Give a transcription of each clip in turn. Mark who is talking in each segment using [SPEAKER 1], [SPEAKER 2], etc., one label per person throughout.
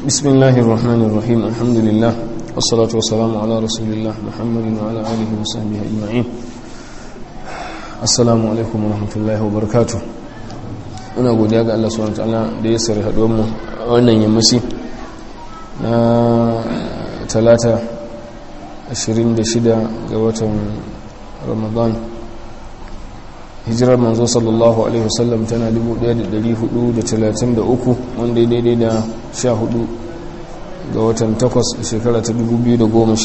[SPEAKER 1] بسم الله الرحمن الرحيم الحمد لله والصلاة والسلام على رسول الله محمد وعلى آله وصحبه أجمعين السلام عليكم ورحمة الله وبركاته muna godiya ga Allah subhanahu wataala da ya sari haduwar mu wannan yammaci na talata 26 ga watan Ramadan hijirar manzo sallallahu alaihi wasallam tana 1433 wanda ya daidai da 14 ga watan 8 shekara ta 2012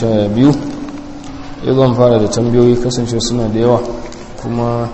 [SPEAKER 1] ya zan fara da tambayoyi kasance suna da yawa kuma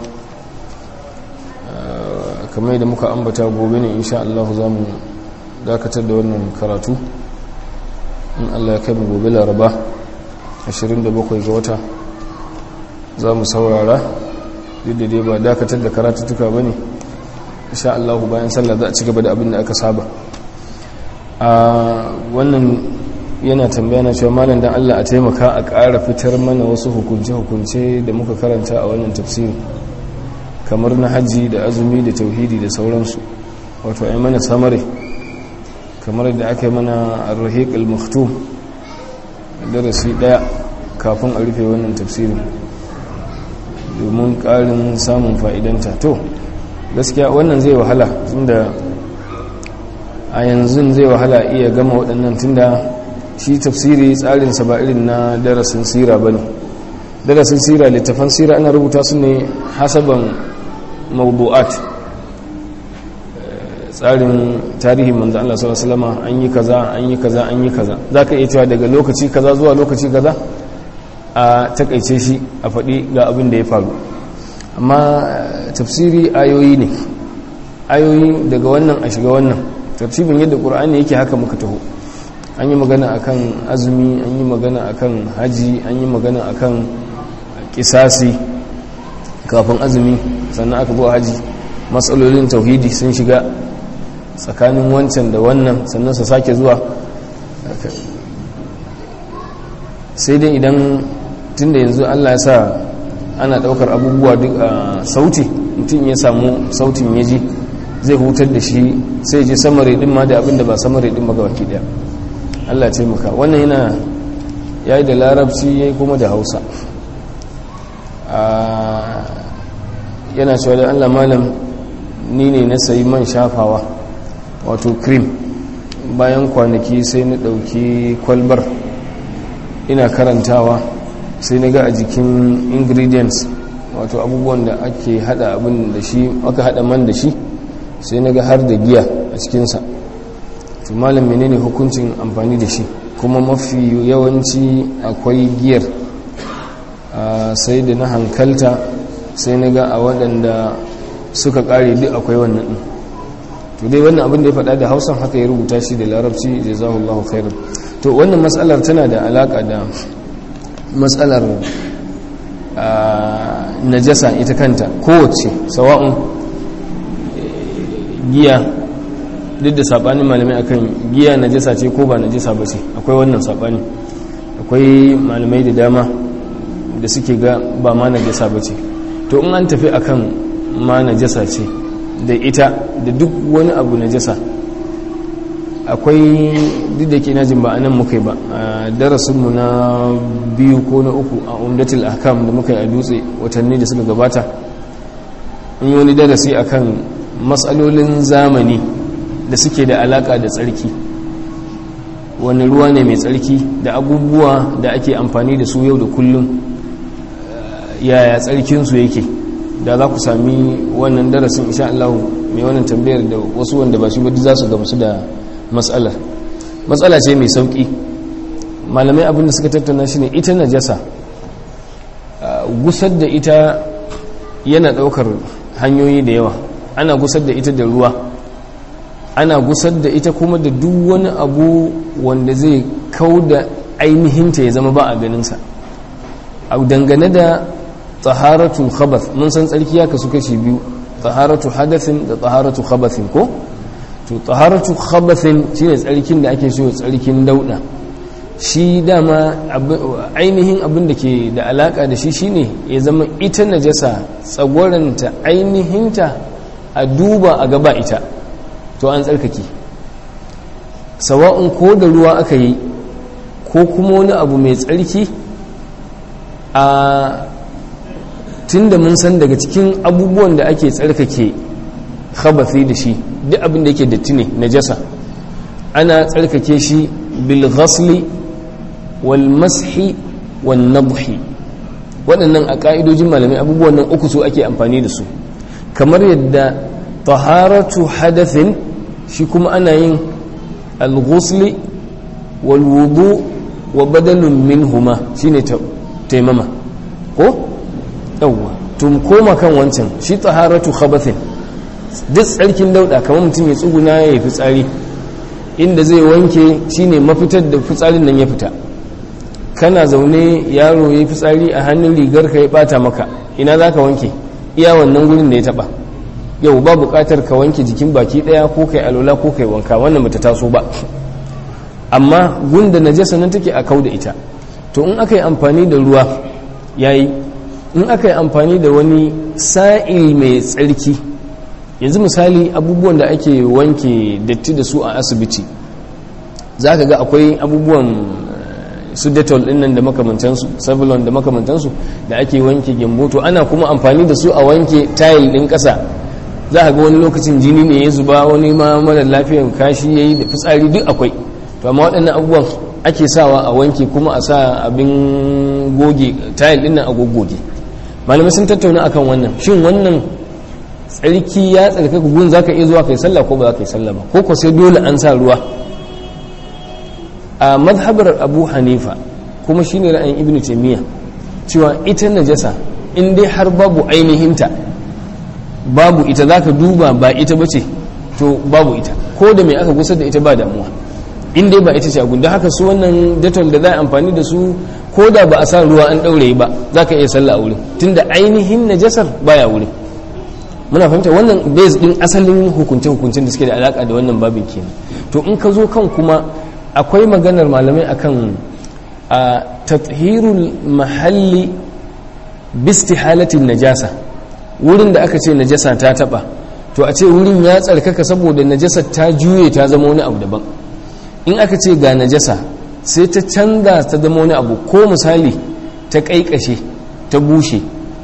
[SPEAKER 1] kamar da muka ambata gobe ne insha Allah za mu dakatar da wannan karatu in Allah ya kai mu gobe laraba 27 ga wata za mu saurara duk da dai ba dakatar da karatuttuka ba ne insha Allah bayan sallah za a ci gaba da abin da aka saba a wannan yana tambaya na cewa malam dan Allah a taimaka a ƙara fitar mana wasu hukunce-hukunce da muka karanta a wannan tafsiri kamar na hajji da azumi da tauhidi da sauransu wato ai mana samare kamar da aka yi mana ar-rahiq al-maktum darasi daya kafin a rufe wannan tafsirin domin karin samun fa'idanta to gaskiya wannan zai wahala tunda a yanzu zai wahala iya gama waɗannan tunda shi tafsiri tsarinsa ba irin na darasin sira ba ne darasin sira littafan sira ana rubuta su ne hasaban mawdu'at tsarin tarihin manzo Allah sallallahu alaihi wasallam an yi kaza an yi kaza an yi kaza zaka iya cewa daga lokaci kaza zuwa lokaci kaza a takaice shi a faɗi ga abin da ya faru amma tafsiri ayoyi ne ayoyi daga wannan a shiga wannan tafsirin yadda qur'ani yake haka muka taho an yi magana akan azumi an yi magana akan haji an yi magana akan kisasi kafin azumi sannan aka zuwa haji matsalolin tauhidi sun shiga tsakanin wancan da wannan sannan su sake zuwa sai dai idan tun da yanzu allah ya sa ana daukar abubuwa duk a sauti mutum ya samu sautin ya ji zai hutar da shi sai je samare din ma da abinda ba samare din magabaki daya allah ce muka wannan yana ya yi da larabci ya yi kuma da hausa yana cewa da allah malam ni ne na sayi man shafawa wato cream bayan kwanaki sai na ɗauki kwalbar ina karantawa sai na ga a jikin ingredients wato abubuwan da ake hada abin da shi aka hada man da shi sai na ga har da giya a cikinsa to malam menene hukuncin amfani da shi kuma mafi yawanci akwai giyar sai da na hankalta sai na ga a waɗanda suka ƙare duk akwai wannan ɗin to dai wannan abin da ya faɗa da hausan haka ya rubuta shi da larabci da zahullahu khairan to wannan matsalar tana da alaƙa da matsalar najasa ita kanta kowace sawa'un giya duk da saɓanin malamai akan giya najasa ce ko ba najasa ba ce akwai wannan saɓani akwai malamai da dama da suke ga ba ma najasa ba ce to in an tafi akan ma najasa ce da ita da duk wani abu najasa akwai duk da ke najin ba anan muka yi ba a darasinmu na biyu ko na uku a umdatul ahkam da muka yi a dutse watanni da suka gabata in yi wani darasi akan matsalolin zamani da suke da alaka da tsarki wani ruwa ne mai tsarki da abubuwa da ake amfani da su yau da kullum yaya tsarkinsu yake da za ku sami wannan darasin insha Allah mai wannan tambayar da wasu wanda ba shi ba za su gamsu da matsalar matsala ce mai sauki malamai abinda suka tattauna shi ne ita najasa gusar da ita yana daukar hanyoyi da yawa ana gusar da ita da ruwa ana gusar da ita kuma da duk wani abu wanda zai kau da ainihinta ya zama ba a ganinsa a dangane da taharatu khabath mun san tsarki ya kasu kashi biyu taharatu hadathin da taharatu khabathin ko to taharatu khabathin shine tsarkin da ake so tsarkin dauda shi dama ainihin abin da ke da alaka da shi shine ya zama ita najasa tsagwaranta ainihinta a duba a gaba ita to an tsarkake sawa'un ko da ruwa aka yi ko kuma wani abu mai tsarki a tunda mun san daga cikin abubuwan da ake tsarkake khabathi da shi duk abin da yake datti ne najasa ana tsarkake shi bil ghasli wal mashi wan nabhi waɗannan a ƙa'idojin malamai abubuwan nan uku su ake amfani da su kamar yadda taharatu hadathin shi kuma ana yin al-ghusli wal wudu wa badalun minhuma shine taimama ko yawwa tun koma kan wancan shi taharatu khabathin duk tsarkin dauda kamar mutum ya tsuguna ya yi fitsari inda zai wanke shine mafitar da fitsarin nan ya fita kana zaune yaro ya yi fitsari a hannun rigar ka ya bata maka ina za ka wanke iya wannan gurin da ya taba yau ba bukatar ka wanke jikin baki daya ko kai alola ko kai wanka wannan bata taso ba amma gunda najasa nan take a kau da ita to in aka yi amfani da ruwa yayi in aka yi amfani da wani sa'il mai tsarki yanzu misali abubuwan da ake wanke datti da su a asibiti za ka ga akwai abubuwan su detol din nan da makamantansu savilon da makamantansu da ake wanke gyambo to ana kuma amfani da su a wanke tayil din kasa za ka ga wani lokacin jini ne ya zuba wani ma mara lafiyan kashi ya yi da fitsari duk akwai to amma waɗannan abubuwan ake sawa a wanke kuma a sa abin goge tayil din nan a goggoge malamai sun tattauna akan wannan shin wannan tsarki ya tsarkaka gun za ka iya zuwa kai sallah ko ba za ka yi sallah ba ko ko sai dole an sa ruwa a madhabar abu hanifa kuma shi ne ra'ayin ibn taimiyya cewa ita najasa in dai har babu ainihinta babu ita za ka duba ba ita ba ce to babu ita ko da mai aka gusar da ita ba damuwa in dai ba ita ce a gunda haka su wannan detol da za a amfani da su ko da ba a sa ruwa an ɗaure ba za ka iya sallah a wurin tunda ainihin najasar baya wurin muna fahimta wannan base din asalin hukunce-hukuncen da suke da alaka da wannan babin kenan to in ka zo kan kuma akwai maganar malamai akan a tathirul mahalli bistihalatin najasa wurin da aka ce najasa ta taba to a ce wurin ya tsarkaka saboda najasa ta juye ta zama wani abu daban in aka ce ga najasa sai ta canza ta zama wani abu ko misali ta kaikashe ta bushe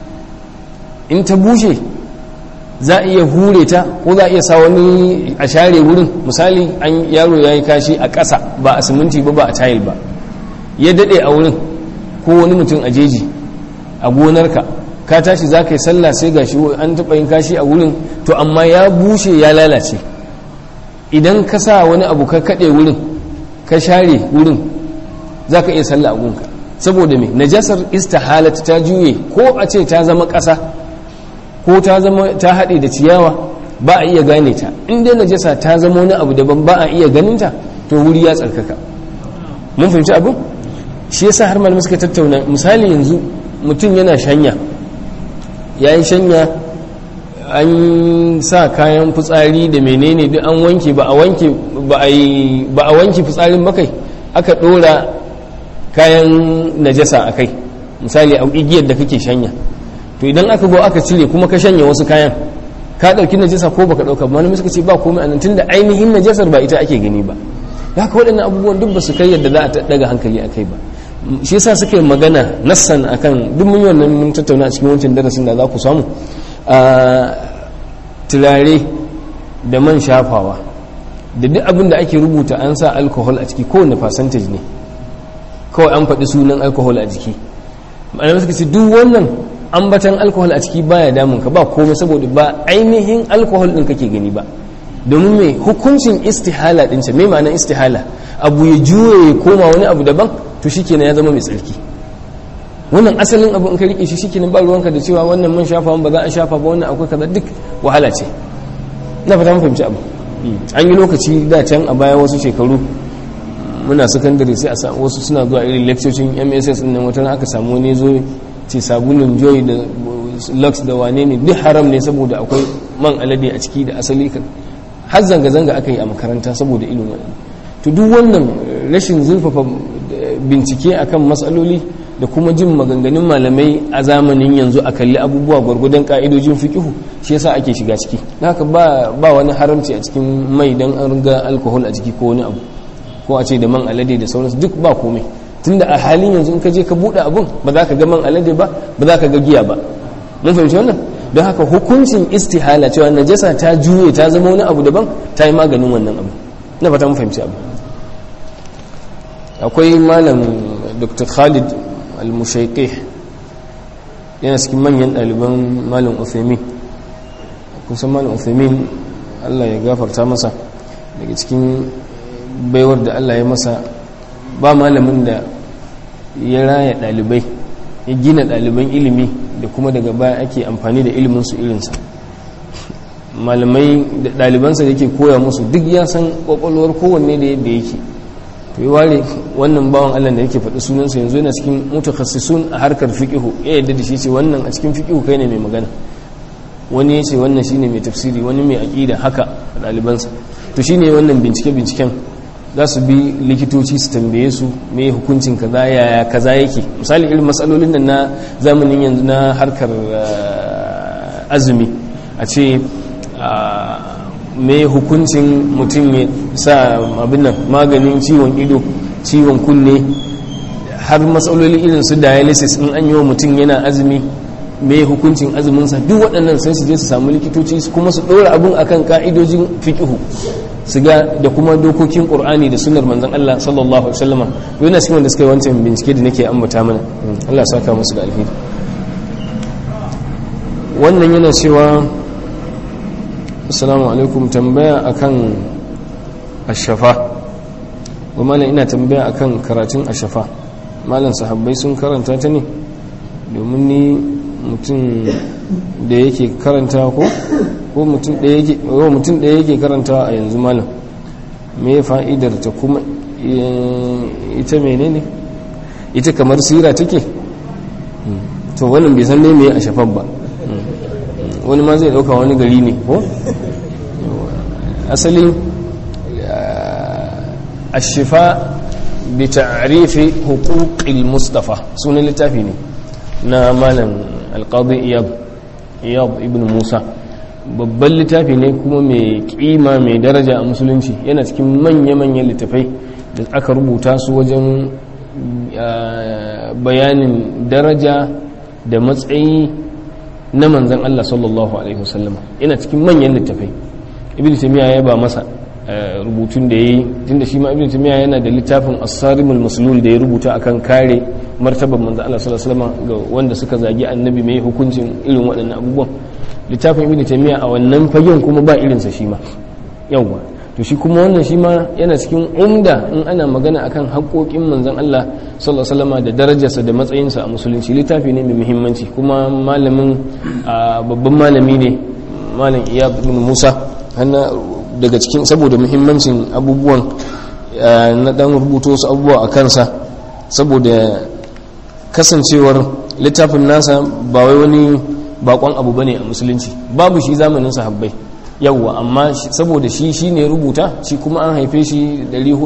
[SPEAKER 1] in ta bushe za a iya hure ta ko za a iya sa wani a share wurin misali an yaro ya yi kashi a ƙasa ba a siminti ba ba a tayil ba ya daɗe a wurin ko wani mutum a jeji a gonarka ka tashi za ka yi sallah sai ga shi an taɓa yin kashi a wurin to amma ya bushe ya lalace idan ka sa wani abu ka kaɗe wurin ka share wurin za ka iya sallah a gunka saboda me najasar istihalat ta juye ko a ce ta zama ƙasa ko ta zama ta haɗe da ciyawa ba a iya gane ta in dai najasa ta zama wani abu daban ba a iya ganin ta to wuri ya tsarkaka mun fahimci abin shi yasa har malamai suka tattauna misali yanzu mutum yana shanya ya yi shanya an sa kayan fitsari da menene duk an wanke ba a wanke ba a wanke fitsarin bakai aka ɗora kayan najasa a kai misali a igiyar da kake shanya to idan aka go aka cire kuma ka shanya wasu kayan ka dauki najasa ko baka dauka ba malamai suka ce ba komai anan tunda ainihin najasar ba ita ake gani ba haka waɗannan abubuwan duk ba su kai yadda za a daga hankali a kai ba shi yasa suka yi magana nassan akan duk mun yi wannan mun tattauna a cikin wancan darasin da za ku samu a turare da man shafawa da duk abin da ake rubuta an sa alcohol a ciki kowane percentage ne kawai an faɗi sunan alcohol a jiki malamai suka ce duk wannan ambatan alkohol a ciki baya damun ka ba komai saboda ba ainihin alkohol din kake gani ba domin mai hukuncin istihala din ce mai ma'anar istihala abu ya juye ya koma wani abu daban to shikenan ya zama mai tsarki wannan asalin abu in ka rike shi shikenan ba ruwanka da cewa wannan man shafa ba za a shafa ba wannan akwai kaza duk wahala ce na fata mun fahimci abu an yi lokaci da can a baya wasu shekaru muna sakandare sai a wasu suna zuwa irin lectocin mss din nan wata aka samu wani zo ce sabulun joy da lux da wane ne duk haram ne saboda akwai man alade a ciki da asali kan har zanga-zanga aka yi a makaranta saboda ilimin wani to duk wannan rashin zurfafa bincike akan matsaloli da kuma jin maganganun malamai a zamanin yanzu a kalli abubuwa gwargwadon ka'idojin fikihu shi yasa ake shiga ciki haka ba ba wani haramci a cikin mai dan an riga alkohol a ciki ko wani abu ko a ce da man alade da sauransu duk ba komai tunda a halin yanzu in ka je ka buɗe abun ba za ka ga man alade ba ba za ka ga giya ba mun fahimci wannan don haka hukuncin istihala cewa najasa ta juye ta zama wani abu daban ta yi maganin wannan abu na fata mun fahimci abu akwai malam dr khalid al-mushaiqih yana cikin manyan ɗaliban malam uthaymin kusan malam uthaymin allah ya gafarta masa daga cikin baiwar da allah ya masa ba malamin da ya raya ɗalibai ya gina ɗaliban ilimi da kuma daga baya ake amfani da iliminsu irinsa malamai da ɗalibansa da ke koya musu duk ya san ƙwaƙwalwar kowanne da yadda yake to yi ware wannan bawan allah da yake faɗi sunansa yanzu yana cikin mutakhassisun a harkar fiƙihu ya yadda da shi ce wannan a cikin fiƙihu kai ne mai magana wani ya ce wannan shine mai tafsiri wani mai aƙida haka ɗalibansa to shine wannan bincike-binciken za su bi likitoci su tambaye su mai hukuncin kaza yaya kaza yake misali irin matsalolin nan na zamanin yanzu na harkar azumi a ce mai hukuncin mutum ya sa abin nan maganin ciwon ido ciwon kunne har matsaloli irin su dialysis in an yi wa mutum yana azumi mai hukuncin azuminsa duk waɗannan sai su je su samu likitoci kuma su ɗora abin akan ka'idojin fiƙihu su ga da kuma dokokin ƙur'ani da sunar manzan Allah sallallahu alaihi wasallama yana cikin wanda suka yi wancan bincike da nake ambata mana Allah saka musu da alheri wannan yana cewa assalamu alaikum tambaya akan ashafa wa malam ina tambaya akan karatun ashafa malam sahabbai sun karanta ta ne domin ni mutum da yake karanta ko ko mutum ɗaya yake karanta a yanzu malam me fa'idar ta kuma ita menene ita kamar sira take to wannan bai san ne me a shafan ba wani ma zai ɗauka wani gari ne ko asali ashifa bi ta'rifi huquqil mustafa sunan littafi ne na malam alqadi iyad iyad ibn musa babban littafi ne kuma mai kima mai daraja a musulunci yana cikin manya-manyan littafai da aka rubuta su wajen bayanin daraja da matsayi na manzan Allah sallallahu Alaihi wasallama yana cikin manyan littafai ibn taymiya ya ba masa rubutun da ya yi tun da shi ma ibn taymiya yana da littafin asarimul maslul da ya rubuta akan kare martabar manzan Allah sallallahu Alaihi wasallama ga wanda suka zagi annabi mai hukuncin irin waɗannan abubuwan littafin ibn taymiya a wannan fagen kuma ba irinsa shi ma yawwa to shi kuma wannan shi ma yana cikin umda in ana magana akan haƙoƙin manzon Allah sallallahu alaihi wasallam da darajarsa da matsayinsa a musulunci littafi ne mai muhimmanci kuma malamin babban malami ne malam Iyad ibn Musa hanna daga cikin saboda muhimmancin abubuwan na dan rubuto wasu abubuwa a kansa saboda kasancewar littafin nasa ba wai wani bakon abu bane a musulunci babu shi zamanin sahabbai yawwa amma saboda shi shi ne rubuta shi kuma an haife shi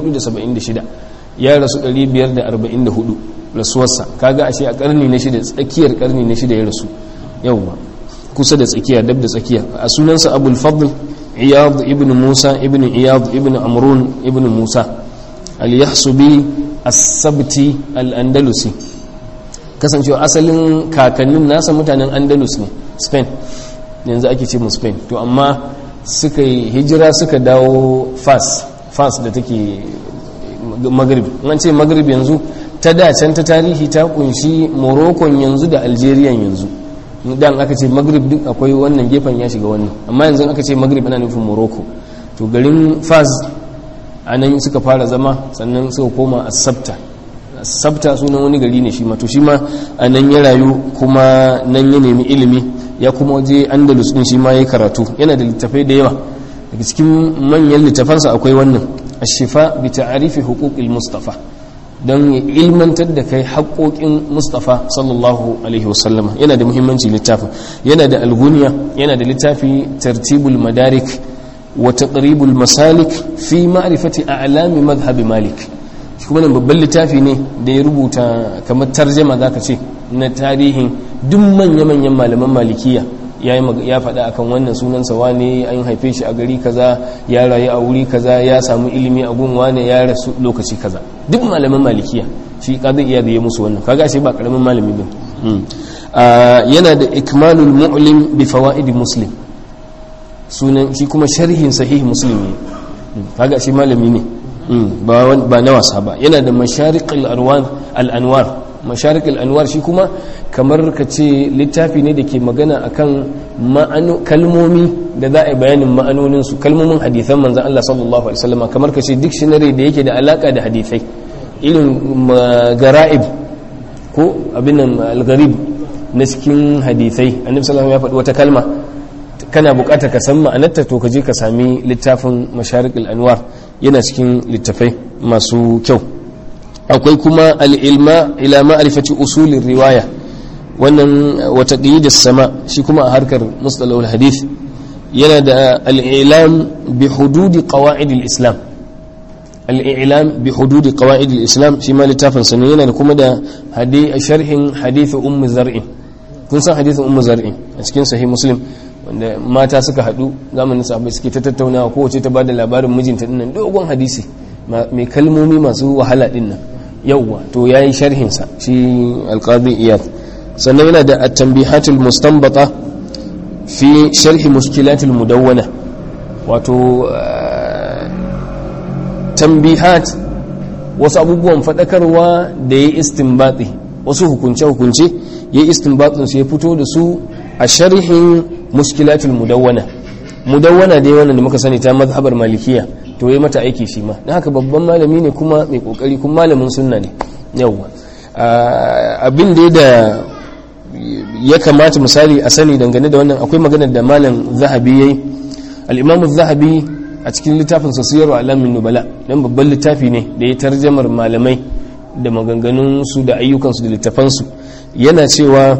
[SPEAKER 1] 476 ya rasu 544 rasuwarsa kaga ashe a karni na shida tsakiyar karni na shida ya rasu yawwa kusa da tsakiya dab da tsakiya a sunansa abul fadl iyad ibn musa ibn iyad ibn amrun ibn musa al-yahsubi as-sabti al-andalusi kasancewa asalin kakannin nasa mutanen andalus ne spain yanzu ake ce mu spain to amma suka yi hijira suka dawo fas fas da take maghrib an ce maghrib yanzu ta dacen ta tarihi ta kunshi morocco yanzu da algeria yanzu dan aka ce maghrib duk akwai wannan gefen ya shiga wannan amma yanzu aka ce maghrib ana nufin morocco to garin fas a nan suka fara zama sannan suka koma a sabta sabta sunan wani gari ne shi ma to shi ma a nan ya rayu kuma nan ya nemi ilimi ya kuma waje andalus din shi ma ya karatu yana da littafai da yawa daga cikin manyan littafansa akwai wannan ashifa bi ta'arifi huquqil mustafa don ya ilmantar da kai haƙoƙin mustafa sallallahu alaihi wasallama yana da muhimmanci littafin yana da alguniya yana da littafi tartibul madarik wa taqribul masalik fi ma'rifati a'lami madhhab malik shi kuma nan babban littafi ne da ya rubuta kamar tarjama zaka ce na tarihin duk manya-manyan malaman malikiya ya faɗa akan wannan sunansa wane an haife shi a gari kaza ya rayu a wuri kaza ya samu ilimi a gun wane ya rasu lokaci kaza duk malaman malikiya shi kaza iya da ya musu wannan kaga shi ba karamin malami ba yana da ikmalul mu'lim bi fawaid muslim sunan shi kuma sharhin sahih muslim ne kaga shi malami ne ba na wasa ba yana da masharikul al-anwar masharikul anwar shi kuma kamar ka ce littafi ne da ke magana akan kalmomi da za a yi bayanin ma'anoninsu kalmomin hadithan manzan Allah sallallahu alaihi wasallam kamar ka ce dictionary da yake da alaka da hadithai irin gara'ib ko abin al-gharib na cikin hadithai annabi sallallahu ya faɗi wata kalma kana buƙatar ka san ma'anarta to ka je ka sami littafin masharikul anwar yana cikin littafai masu kyau akwai kuma al'ilma ila ma'arifati usulin riwaya wannan wata da sama shi kuma a harkar mustalawar hadith yana da al'ilam bi hududi qawa'id islam al'ilam bi hududi qawa'id islam shi ma littafin sa yana da kuma da sharhin hadith ummu zar'in kun san hadith ummu zar'in a cikin sahih muslim wanda mata suka haɗu zamanin sahabbai suke ta tattaunawa kowace ta bada labarin mijinta dinnan dogon hadisi mai kalmomi masu wahala dinnan yauwa to ya yi sharhinsa shi alƙadi iyad sannan yana da attambihatul mustanbata fi sharhi mushkilatul mudawwana wato tambihat wasu abubuwan faɗakarwa da ya istinbati wasu hukunce-hukunce ya istinbatin su ya fito da su a sharhin mushkilatul mudawwana mudawwana dai wannan da muka sani ta mazhabar malikiya to yi mata aiki shi ma na haka babban malami ne kuma mai kokari kuma malamin sunna ne yawwa abin da da ya kamata misali a sani dangane da wannan akwai maganar da malam zahabi yayi al-imam zahabi a cikin littafin sa siyar alamin nubala dan babban littafi ne da ya tarjamar malamai da maganganun su da ayyukan su da littafan su yana cewa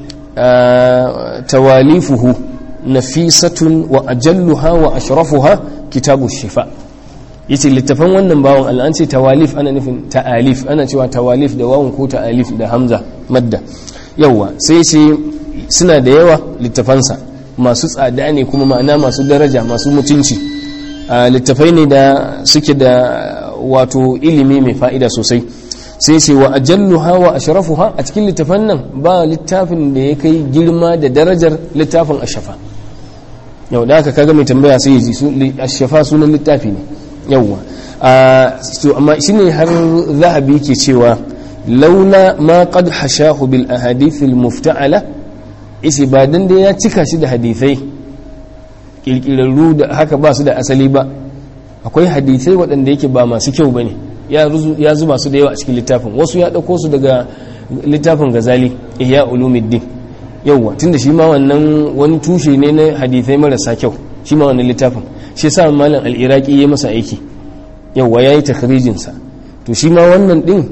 [SPEAKER 1] tawalifuhu nafisatun wa ajalluha wa ashrafuha kitabu shifa yace littafan wannan bawon Allah an ce tawalif ana nufin ta'alif ana cewa tawalif da wawun ko ta'alif da hamza madda yawa sai ce suna da yawa littafansa masu tsada ne kuma ma'ana masu daraja masu mutunci littafai ne da suke da wato ilimi mai fa'ida sosai sai ce wa ajalluha wa ashrafuha a cikin littafan nan ba littafin da ya kai girma da darajar littafin ashafa yau da aka kaga mai tambaya sai ya ji ashafa sunan littafi ne yawwa to amma shine har zahabi ke cewa laula ma qad hashahu bil ahadith al mufta'ala isi ba dan da ya cika shi da hadisai kirkirarru da haka ba su da asali ba akwai hadisai waɗanda yake ba masu kyau bane ya zuba su da yawa a cikin littafin wasu ya ɗauko su daga littafin gazali ihya ulumuddin yawwa tunda shi ma wannan wani tushe ne na hadisai marasa kyau shi ma wannan littafin shi sa malam al-iraqi ya masa aiki yawwa yayi takhrijin sa to shi ma wannan din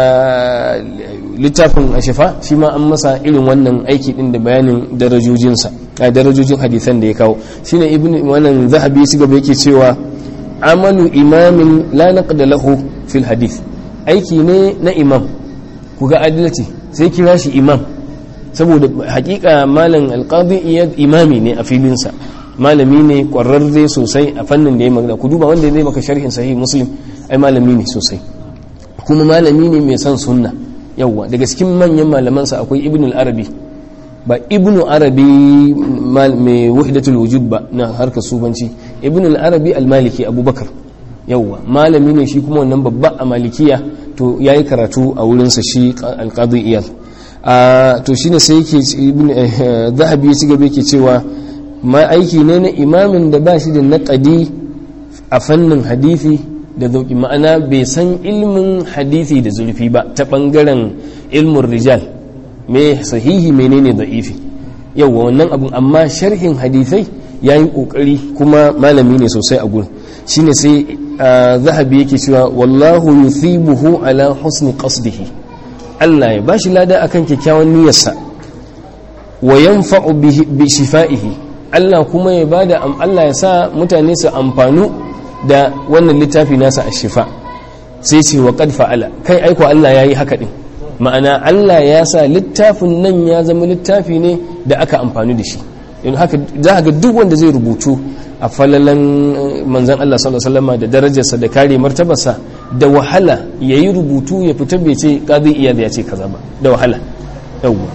[SPEAKER 1] littafin ashafa shi ma an masa irin wannan aiki din da bayanin darajojin sa darajojin hadisan da ya kawo shine ibn wannan zahabi shi gaba yake cewa amalu imamin la naqda lahu fil hadith aiki ne na imam ku ga adalci sai kira shi imam saboda hakika malam alqadi iyad imami ne a filinsa malami ne kwararre sosai a fannin da ya magana ku duba wanda zai maka sharhin sahih muslim ai malami ne sosai kuma malami ne mai son sunna yawwa daga cikin manyan malamansa akwai ibn al-arabi ba ibn arabi mai wahdatul wujud ba na harkar subanci ibn al-arabi al-maliki abubakar yawwa malami ne shi kuma wannan babba a malikiya to yayi karatu a wurinsa shi al-qadi iyal to shine sai yake ibn zahabi ya ci gaba yake cewa ma aiki ne na imamin da ba shi da naƙadi a fannin hadithi da zauki ma'ana bai san ilmin hadithi da zurfi ba ta ɓangaren ilmin rijal me sahihi menene da'ifi yauwa wannan abun amma sharhin hadithai ya yi ƙoƙari kuma malami ne sosai a gurin shine sai zahabi yake cewa wallahu yuthibuhu ala husni qasdihi Allah ya bashi lada akan kyakkyawan niyyarsa wa yanfa'u bi shifa'ihi Allah kuma ya bada Allah ya sa mutane su amfanu da wannan littafi nasa a shifa sai ce wa qad fa'ala kai aiko Allah yayi haka din ma'ana Allah ya sa littafin nan ya zama littafi ne da aka amfani da shi in haka za ga duk wanda zai rubutu a falalan manzan Allah sallallahu alaihi wasallam da darajarsa da kare martabarsa da wahala yayi rubutu ya fita bai ce qadi iyad ya ce kaza ba da wahala yawwa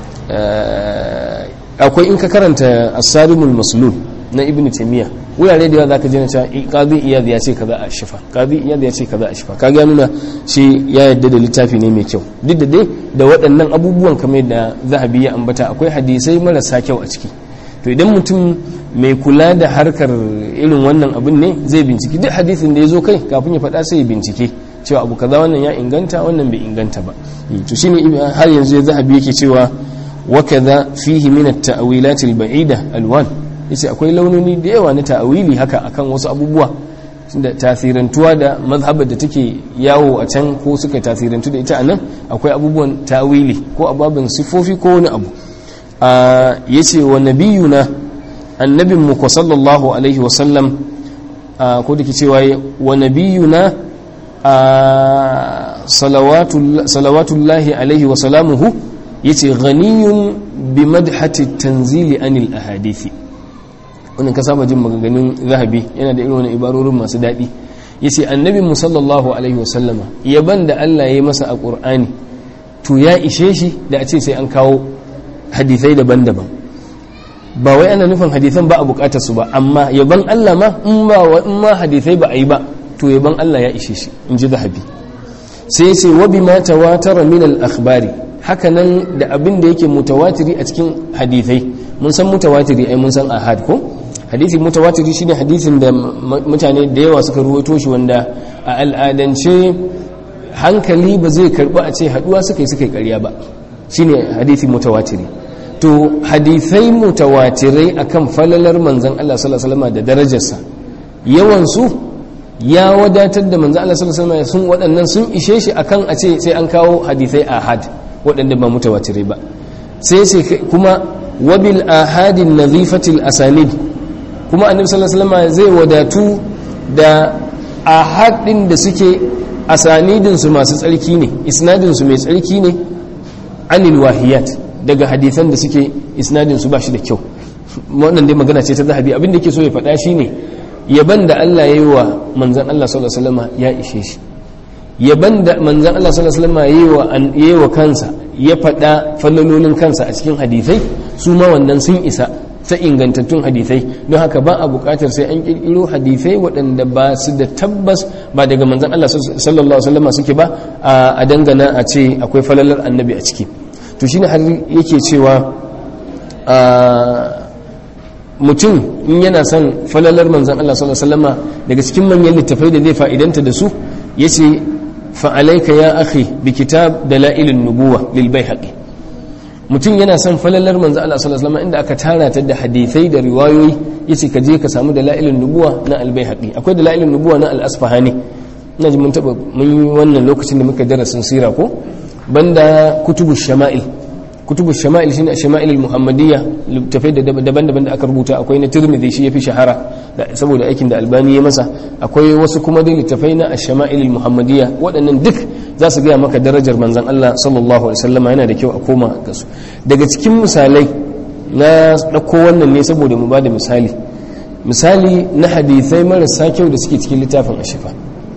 [SPEAKER 1] akwai in ka karanta as-salimul maslul na ibn taymiya wurare da yawa zaka ji na cewa qadi iyad ya ce kaza a shifa qadi iyad ya ce kaza a shifa kaga nuna shi ya yadda da littafi ne mai kyau duk da dai da waɗannan abubuwan kamar da zahabi ya ambata akwai hadisai marasa kyau a ciki to idan mutum mai kula da harkar irin wannan abin ne zai binciki duk hadisin da ya zo kai kafin ya faɗa sai ya bincike cewa abu kaza wannan ya inganta wannan bai inganta ba to shine har yanzu ya zahabi yake cewa wa kaza fihi min at-ta'wilat al-ba'ida alwan yace akwai launoni da yawa na ta'awili haka akan wasu abubuwa da tasirantuwa da mazhabar da take yawo a can ko suka tasirantu da ita a nan akwai abubuwan ta'awili ko ababen sifofi ko wani abu ya ce wa nabiyuna annabin mu sallallahu alaihi wasallam ko da ke cewa wa nabiyuna salawatullahi alaihi wasalamuhu ya ce ghaniyun bi madhati tanzili anil ahadithi wannan ka saba jin maganganun zahabi yana da irin wani ibarorin masu daɗi ya ce annabin mu sallallahu alaihi wasallama yaban da Allah ya yi masa a ƙur'ani to ya ishe shi da a ce sai an kawo hadithai daban-daban ba wai ana nufin hadithan ba a bukatar su ba amma yaban Allah ma in ba in ma hadithai ba a yi ba to yaban Allah ya ishe shi in ji zahabi sai sai wa bima tawatara min al-akhbari hakanan da abin da yake mutawatiri a cikin hadithai mun san mutawatiri ai mun san ahad ko hadisi mutawatiri shine hadisin da mutane da yawa suka ruwaito shi wanda a al'adance hankali ba zai karbi a ce haduwa suka yi suka yi ƙarya ba shine hadisi mutawatiri to hadisai mutawatirai akan falalar manzon Allah sallallahu alaihi wasallam da darajarsa yawan su ya wadatar da manzon Allah sallallahu alaihi wasallam sun waɗannan sun ishe shi akan a ce sai an kawo hadisai ahad waɗanda ba mutawatirai ba sai sai kuma wabil ahadin nazifatil asanid kuma annabi sallallahu alaihi wasallam zai wadatu da ahad din da suke asanidin su masu tsarki ne isnadin su mai tsarki ne anil wahiyat daga hadisan da suke isnadin su bashi da kyau wannan dai magana ce ta zahabi abin da yake so ya faɗa shine yaban da Allah ya yi wa manzon Allah sallallahu alaihi wasallam ya ishe shi yaban da manzon Allah sallallahu alaihi wasallam ya yi wa kansa ya faɗa fallalolin kansa a cikin hadisai su ma wannan sun isa ta ingantattun hadisai don haka ba a buƙatar sai an ƙirƙiro hadisai waɗanda ba su da tabbas ba daga manzan Allah sallallahu alaihi wasallam suke ba a dangana a ce akwai falalar annabi a ciki to shine har yake cewa mutum in yana son falalar manzan Allah sallallahu alaihi wasallama daga cikin manyan littafai da zai fa'idanta da su yace fa'alaika ya akhi bi kitab dalailin nubuwa lil baihaqi mutum yana son falalar manzo Allah sallallahu alaihi wasallam inda aka tara ta da hadisai da riwayoyi yace ka je ka samu dalailin nubuwa na al baihaqi akwai dalailin nubuwa na al asfahani ina ji mun taba mun yi wannan lokacin da muka darasin sira ko banda kutubu shama'il kutubu shama'il shine shama'il al muhammadiyya littafai daban-daban da aka rubuta akwai na tirmidhi shi yafi shahara saboda aikin da albani ya masa akwai wasu kuma dai littafai na ash-shama'il al-muhammadiyya waɗannan duk za su gaya maka darajar manzon Allah sallallahu alaihi wasallam yana da kyau a koma ga su daga cikin misalai na dauko wannan ne saboda mu bada misali misali na hadisai marasa kyau da suke cikin littafin ashifa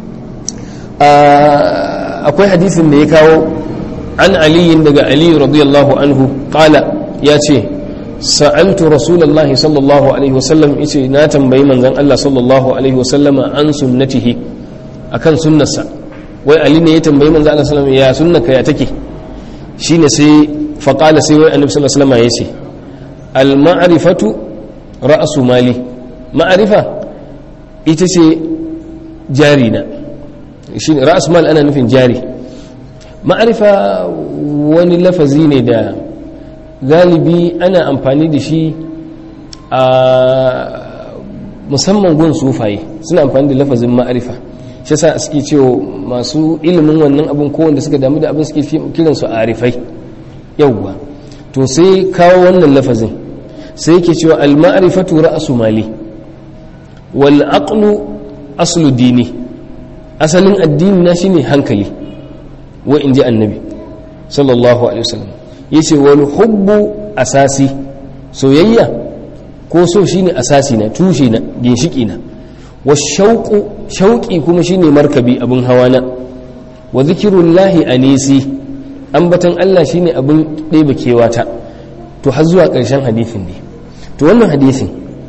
[SPEAKER 1] akwai hadisin da ya kawo an aliyin daga ali radiyallahu anhu qala ya ce sa'altu rasulullahi sallallahu alaihi wasallam yace na tambayi manzon Allah sallallahu alaihi wasallama an sunnatihi akan sunnarsa wai ali ne ya tambayi manzon Allah sallallahu ya sunnaka ya take shine sai fa qala sai wai annabi sallallahu alaihi wasallam yace al ma'rifatu ra'su mali ma'rifa ita ce jari na shine ra'su mal ana nufin jari ma'rifa wani lafazi ne da galibi ana amfani da shi a musamman gun sufaye suna amfani da lafazin ma'arifa shi sa suke cewa masu ilimin wannan abin kowanda suka damu da abin suke kiransu a arifai yauwa to sai kawo wannan lafazin sai yake cewa al-ma'rifatu ra'su mali wal aqlu aslu dini asalin addini na shine hankali wa inji annabi sallallahu alaihi wasallam yace wal hubbu asasi soyayya ko so shine asasi na tushe na ginshiki na wa shauqu shauqi kuma shine markabi abin hawa na wa zikrullahi anisi ambatan Allah shine abin ɗebe kewata to har zuwa ƙarshen hadisin ne to wannan hadisin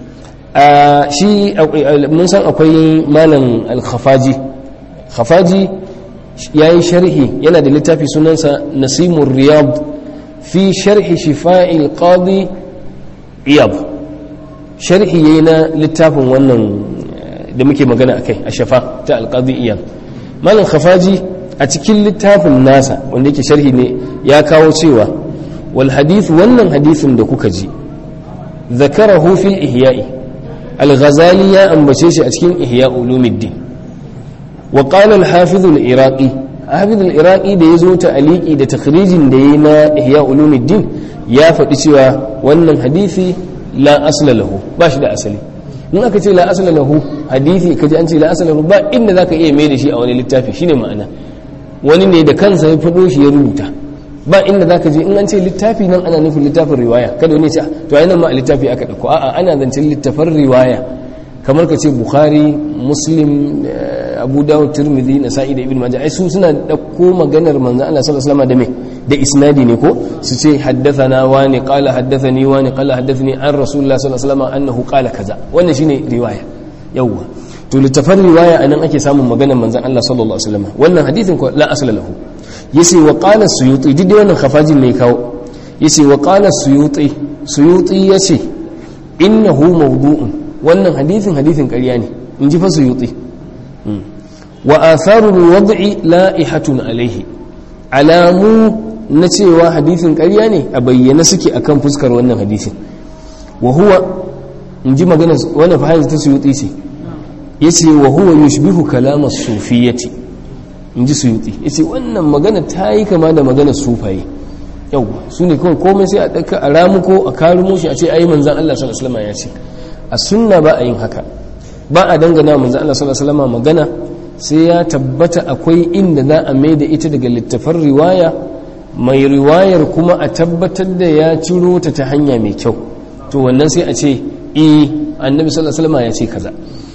[SPEAKER 1] a shi mun san akwai malam al-khafaji khafaji yayi sharhi yana da littafi sunansa nasimur riyad fi sharhi shifa'il qadi iyab sharhi yayi na littafin wannan da muke magana akai a shafa ta al-qadi iyab malam khafaji a cikin littafin nasa wanda yake sharhi ne ya kawo cewa wal hadith wannan hadisin da kuka ji zakarahu fil ihya'i al-ghazali ya ambace shi a cikin ihya ulumuddin wa qala al-hafiz al-iraqi hafiz al-iraqi da yazo ta aliki da takhrijin da yayi na ihya ulumuddin ya faɗi cewa wannan hadisi la asla lahu ba shi da asali in aka ce la asla lahu hadisi kaji an ce la asla lahu ba inda zaka iya mai da shi a wani littafi shine ma'ana wani ne da kansa ya fado shi ya rubuta ba inda zaka je in an ce littafi nan ana nufin littafin riwaya kada wani ce to ai nan ma a littafi aka dauko a'a ana zancen littafin riwaya kamar ka ce bukhari muslim abu dawud tirmidhi nasa'i da ibn majah ai su suna dauko maganar manzo Allah sallallahu alaihi wasallam da me da isnadi ne ko su ce haddathana wani qala haddathani wani qala haddathani an rasulullah sallallahu alaihi wasallam annahu qala kaza wannan shine riwaya yawwa to littafin riwaya anan ake samun maganar manzon Allah sallallahu alaihi wasallam wannan hadithin ko la asla lahu yace wa qala suyuti duk da wannan khafajin ne kawo yace wa qala suyuti suyuti yace innahu mawdu'un wannan hadithin hadithin ƙarya ne in ji fa suyuti wa atharul wad'i la'ihatun alaihi alamu na cewa hadithin ƙarya ne a bayyana suke akan fuskar wannan hadithin wa huwa in ji magana wannan fa ta suyuti ce yace wa huwa yushbihu kalama sufiyati in ji suyuti yace wannan magana ta yi kama da magana sufaye yau su ne kawai komai sai a ɗauka a ramuko a karumo shi a ce ayi manzan Allah sallallahu alaihi wasallam ya ce a sunna ba a yin haka ba a dangana manzan Allah sallallahu alaihi wasallam magana sai ya tabbata akwai inda za a mai da ita daga littafan riwaya mai riwayar kuma a tabbatar da ya ciro ta ta hanya mai kyau to wannan sai a ce eh annabi sallallahu alaihi wasallam ya ce kaza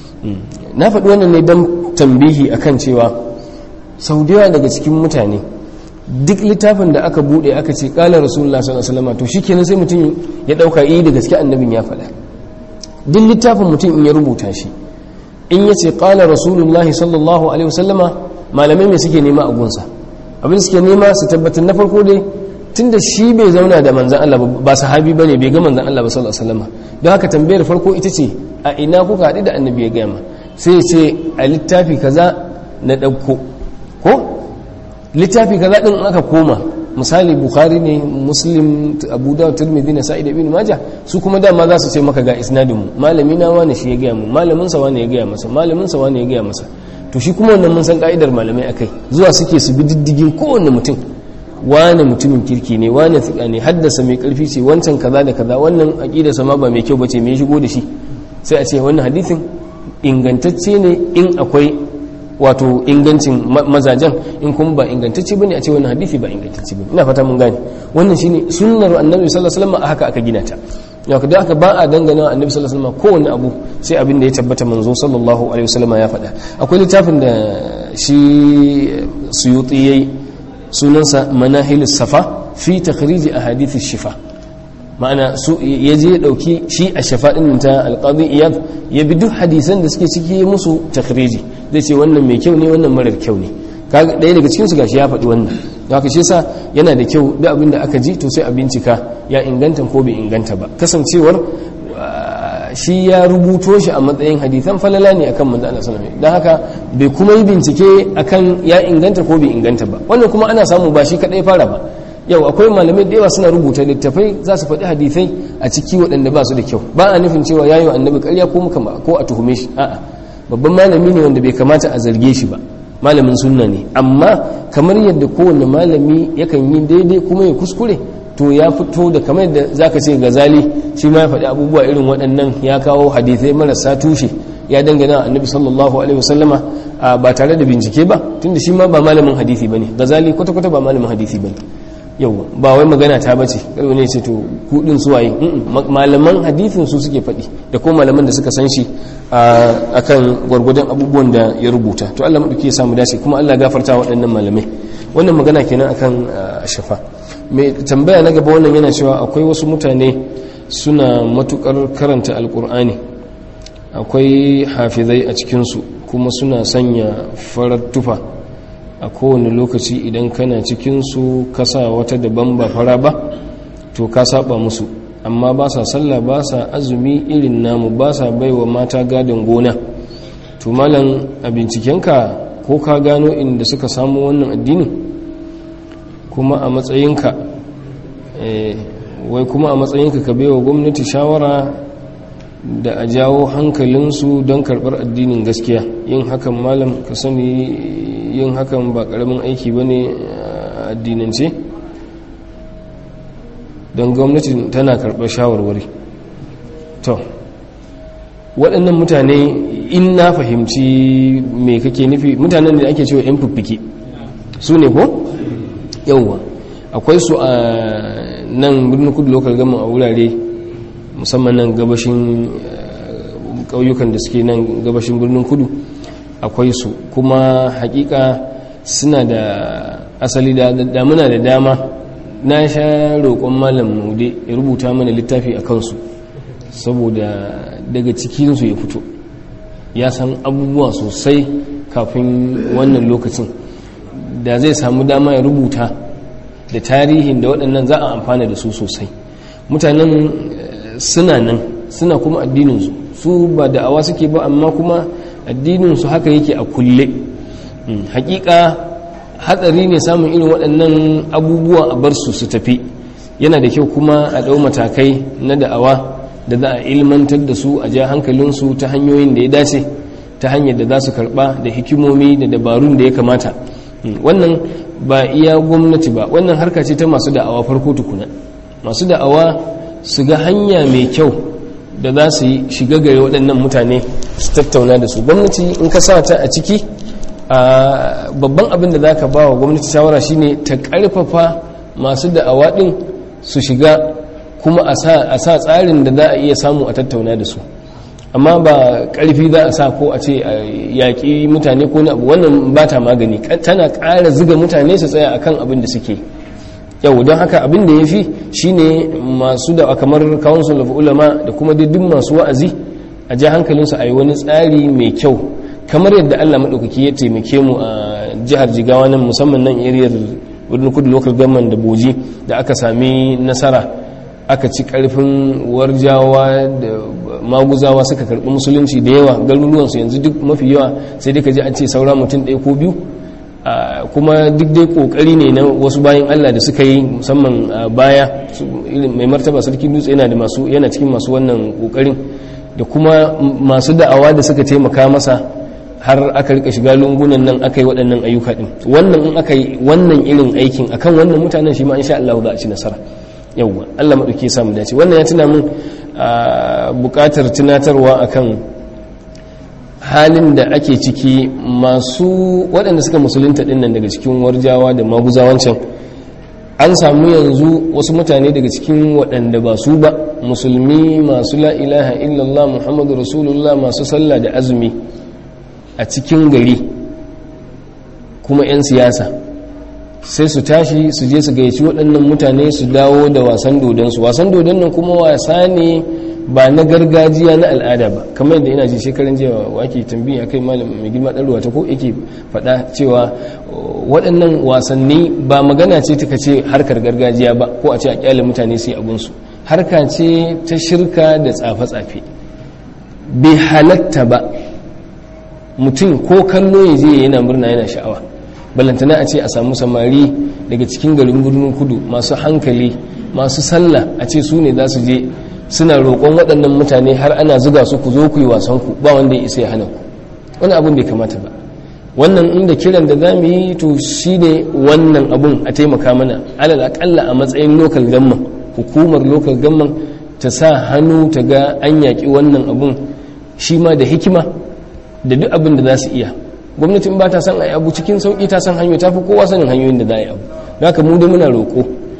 [SPEAKER 1] na faɗi wannan ne don tambihi akan cewa sau da yawa daga cikin mutane duk littafin da aka bude aka ce kala rasulullah sallallahu alaihi wasallam to shikenan sai mutum ya dauka eh da gaske annabin ya faɗa duk littafin mutum in ya rubuta shi in yace kala rasulullah sallallahu alaihi wasallama malamai me suke nema a gunsa abin suke nema su tabbatar na farko dai tunda shi bai zauna da manzan Allah ba sahabi bane bai ga manzan Allah ba sallallahu alaihi wasallam don haka tambayar farko ita ce a ina kuka haɗu da annabi ya gaya ma sai ya ce a littafi kaza na ɗauko ko littafi kaza din aka koma misali bukhari ne muslim abu dawud tirmidhi na sa'id ibn majah su kuma dama za su ce maka ga isnadin mu malami na wani shi ya gaya mu malamin sa wani ya gaya masa malamin sa wani ya gaya masa to shi kuma wannan mun san ka'idar malamai akai zuwa suke su bi diddigin kowanne mutum wane mutumin kirki ne wane tsika ne haddasa mai karfi ce wancan kaza da kaza wannan aqida sama ba mai kyau bace me shigo da shi sai a ce wannan hadisin ingantacce ne in akwai wato ingancin mazajen in kuma ba ingantacce bane a ce wannan hadisi ba ingantacce bane ina fata mun gane wannan shine sunnar annabi sallallahu alaihi wasallam haka aka gina ta yau da aka ba a dangana annabi sallallahu alaihi wasallam kowanne abu sai abin da ya tabbata manzo sallallahu alaihi wasallam ya faɗa akwai littafin da shi suyuti yayi sunansa manahilus safa fi takhrij ahadith shifa ma'ana su ya je dauki shi a shafa din ta alqadi iyad ya bi duk hadisan da suke ciki musu takhriji zai ce wannan mai kyau ne wannan marar kyau ne kaga ɗaya daga cikin su gashi ya faɗi wannan haka shi yasa yana da kyau duk abin da aka ji to sai a bincika ya inganta ko bai inganta ba kasancewar shi ya rubuto shi a matsayin hadisan falala ne akan manzo Allah sallallahu alaihi don haka bai kuma yi bincike akan ya inganta ko bai inganta ba wannan kuma ana samu ba shi kadai fara ba yau akwai malamai da yawa suna rubuta littafai za su faɗi hadisai a ciki waɗanda ba su da kyau ba a nufin cewa yayi wa annabi ƙarya ko muka ko a tuhume shi a'a babban malami ne wanda bai kamata a zarge shi ba malamin sunna ne amma kamar yadda kowane malami yakan yi daidai kuma ya kuskure to ya fito da kamar yadda zaka ce gazali shi ma ya faɗi abubuwa irin waɗannan ya kawo hadisai marasa tushe ya dangana annabi sallallahu alaihi wasallama ba tare da bincike ba tunda shi ma ba malamin hadisi bane gazali kwata kwata ba malamin hadisi bane yau ba wai magana ta bace kai ne ce to kudin suwaye malaman hadithin su suke faɗi da kuma malaman da suka san shi akan gwargwadon abubuwan da ya rubuta to Allah madauki ya samu dace kuma Allah gafarta waɗannan malamai wannan magana kenan akan shafa mai tambaya na gaba wannan yana cewa akwai wasu mutane suna matukar karanta alkur'ani akwai hafizai a cikinsu kuma suna sanya farar tufa a kowane lokaci idan kana cikinsu kasa wata daban ba fara ba to ka saba musu amma ba sa sallah ba sa azumi irin namu ba sa baiwa mata gadon gona to malam a bincikenka ko ka gano inda suka samu wannan addini kuma a matsayinka wai kuma a matsayinka ka baiwa gwamnati shawara da a jawo hankalinsu don karɓar addinin gaskiya yin hakan malam ka sani yin hakan ba ƙaramin aiki ba ne a addinance don gwamnati tana karɓar shawarwari to waɗannan mutane in na fahimci me kake nufi mutanen da ake cewa 'yan fiffike su ne ko? yauwa akwai su a nan birnin kudu lokal gama a wurare musamman nan gabashin ƙauyukan da suke nan gabashin birnin kudu akwai su kuma hakika suna da asali da damuna da dama na sha roƙon malam mude ya rubuta mana littafi a kansu saboda daga cikinsu ya fito ya san abubuwa sosai kafin wannan lokacin da zai samu dama ya rubuta da tarihin da waɗannan za a amfana da su sosai mutanen suna nan suna kuma addininsu su ba da'awa suke ba amma kuma addininsu haka yake a kulle hakika hatsari ne samun irin waɗannan abubuwa a bar su su tafi yana da kyau kuma a ɗau matakai na da'awa da za a ilmantar da su a ja hankalinsu ta hanyoyin da ya dace ta hanyar da za su karɓa da hikimomi da dabarun da ya kamata wannan ba iya gwamnati ba wannan harka ce ta masu da'awa farko tukuna masu da'awa su ga hanya mai kyau da za su yi shiga gare waɗannan mutane su tattauna da su gwamnati in ka sa ta a ciki babban abin da za ka ba wa gwamnati shawara shine ta ƙarfafa masu da'awa ɗin su shiga kuma a sa tsarin da za a iya samu a tattauna da su amma ba ƙarfi za a sa ko a ce a yaƙi mutane ko na abu wannan ba ta magani tana ƙara ziga mutane su tsaya akan abin da suke yau don haka abin da ya fi shine masu da kamar council of ulama da kuma duk masu wa'azi a ja hankalinsu a yi wani tsari mai kyau kamar yadda allah maɗaukaki ya taimake mu a jihar jigawa nan musamman nan ariyar wurin kudu local government da boji da aka sami nasara aka ci karfin warjawa da maguzawa suka karɓi musulunci da yawa garuruwansu yanzu duk mafi yawa sai dai ka ji an ce saura mutum ɗaya ko biyu kuma duk dai kokari ne na wasu bayan Allah da suka yi musamman baya mai martaba sarki dutse yana da masu yana cikin masu wannan kokarin da kuma masu da'awa da suka taimaka masa har aka rika shiga lungunan nan aka yi waɗannan ayyuka din wannan in aka yi wannan irin aikin akan wannan mutanen shi ma insha Allah za a ci nasara yawwa Allah madauke ya samu dace wannan ya tuna min buƙatar tunatarwa akan halin da ake ciki masu waɗanda suka musulunta ɗin nan daga cikin warjawa da maguzawancan an samu yanzu wasu mutane daga cikin waɗanda ba su ba musulmi masu la'ilaha illallah muhammadu rasulullah masu sallah da azumi a cikin gari kuma 'yan siyasa sai su tashi su je su gayyaci waɗannan mutane su dawo da wasan dodonsu wasan dodon nan kuma wasa ne ba na gargajiya na al'ada ba kamar yadda ina ji shekaran jiya wake tambayi a kai malam mai girma ɗan ta ko yake faɗa cewa waɗannan wasanni ba magana ce ta ce harkar gargajiya ba ko a ce a kyale mutane sai abinsu harka ce ta shirka da tsafe-tsafe bai halatta ba mutum ko kallo ya je yana murna yana sha'awa balantana a ce a samu samari daga cikin garin birnin kudu masu hankali masu sallah a ce su ne za su je suna roƙon waɗannan mutane har ana zuga su ku zo ku yi wasan ku ba wanda ya isa ya hana ku wani abun bai kamata ba wannan inda kiran da za mu yi to shi ne wannan abun a taimaka mana alal akalla a matsayin lokal gamman hukumar lokal gamman ta sa hannu ta ga an yaƙi wannan abun shi ma da hikima da duk abin da za su iya gwamnatin ba ta san a abu cikin sauƙi ta san hanyoyi ta fi kowa sanin hanyoyin da za a yi abu haka mu da muna roƙo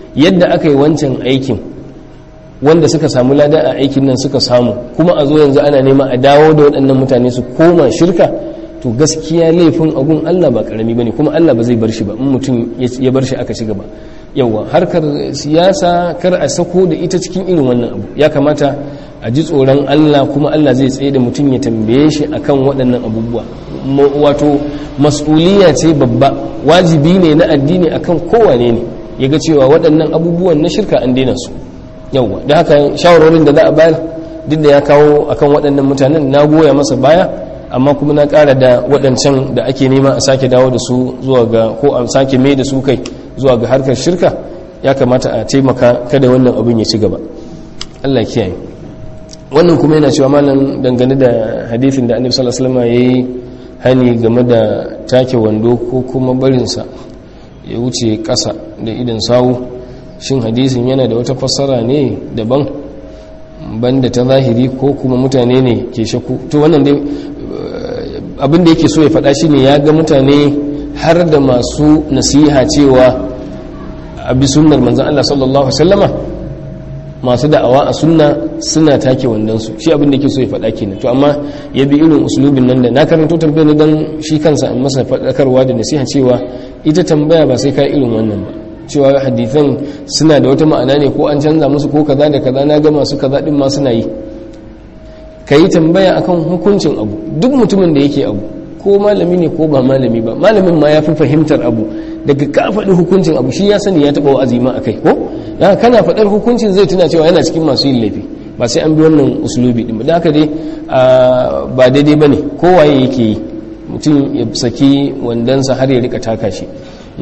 [SPEAKER 1] yadda aka yi wancan aikin wanda suka samu lada a aikin nan suka samu kuma a zo yanzu ana nema a dawo da waɗannan mutane su koma shirka to gaskiya laifin abun Allah ba karami bane kuma Allah ba zai bar shi ba in mutum ya bar shi aka ci gaba yawa harkar siyasa kar a sako da ita cikin irin wannan abu ya kamata a ji tsoron Allah kuma Allah zai tsaye da mutum ya tambaye shi akan waɗannan abubuwa wato mas'uliya ce babba wajibi ne na addini akan kowane ne ya ga cewa waɗannan abubuwan na shirka an daina su yawa da haka shawarorin da za a bayar duk da ya kawo akan waɗannan mutanen na goya masa baya amma kuma na ƙara da waɗancan da ake nema a sake dawo da su zuwa ga ko a sake mai da su kai zuwa ga harkar shirka ya kamata a taimaka kada wannan abin ya ci gaba Allah kiyaye wannan kuma yana cewa malam dangane da hadithin da annabi sallallahu alaihi wasallam yayi hani game da take wando ko kuma barinsa ya wuce ƙasa da idan sawu shin hadisin yana da wata fassara ne daban banda ta zahiri ko kuma mutane ne ke shaku to wannan dai abin da yake so ya faɗa shi ne ya ga mutane har da masu nasiha cewa a bi sunnar manzan Allah sallallahu Alaihi wasallama masu da'awa a sunna suna take wandonsu shi abin da yake so ya faɗa kenan to amma ya bi irin usulubin nan da na karanto tambayar ne don shi kansa an masa faɗakarwa da nasiha cewa ita tambaya ba sai ka irin wannan ba cewa hadithan suna da wata ma'ana ne ko an canza musu ko kaza da kaza na ga masu kaza din ma suna yi ka yi tambaya akan hukuncin abu duk mutumin da yake abu ko malami ne ko ba malami ba malamin ma ya fi fahimtar abu daga ka faɗi hukuncin abu shi ya sani ya taɓa wa'azi ma akai ko dan kana faɗar hukuncin zai tuna cewa yana cikin masu yin laifi ba sai an bi wannan usulubi din ba da haka dai ba daidai bane kowaye yake yi mutum ya saki wandansa har ya rika taka shi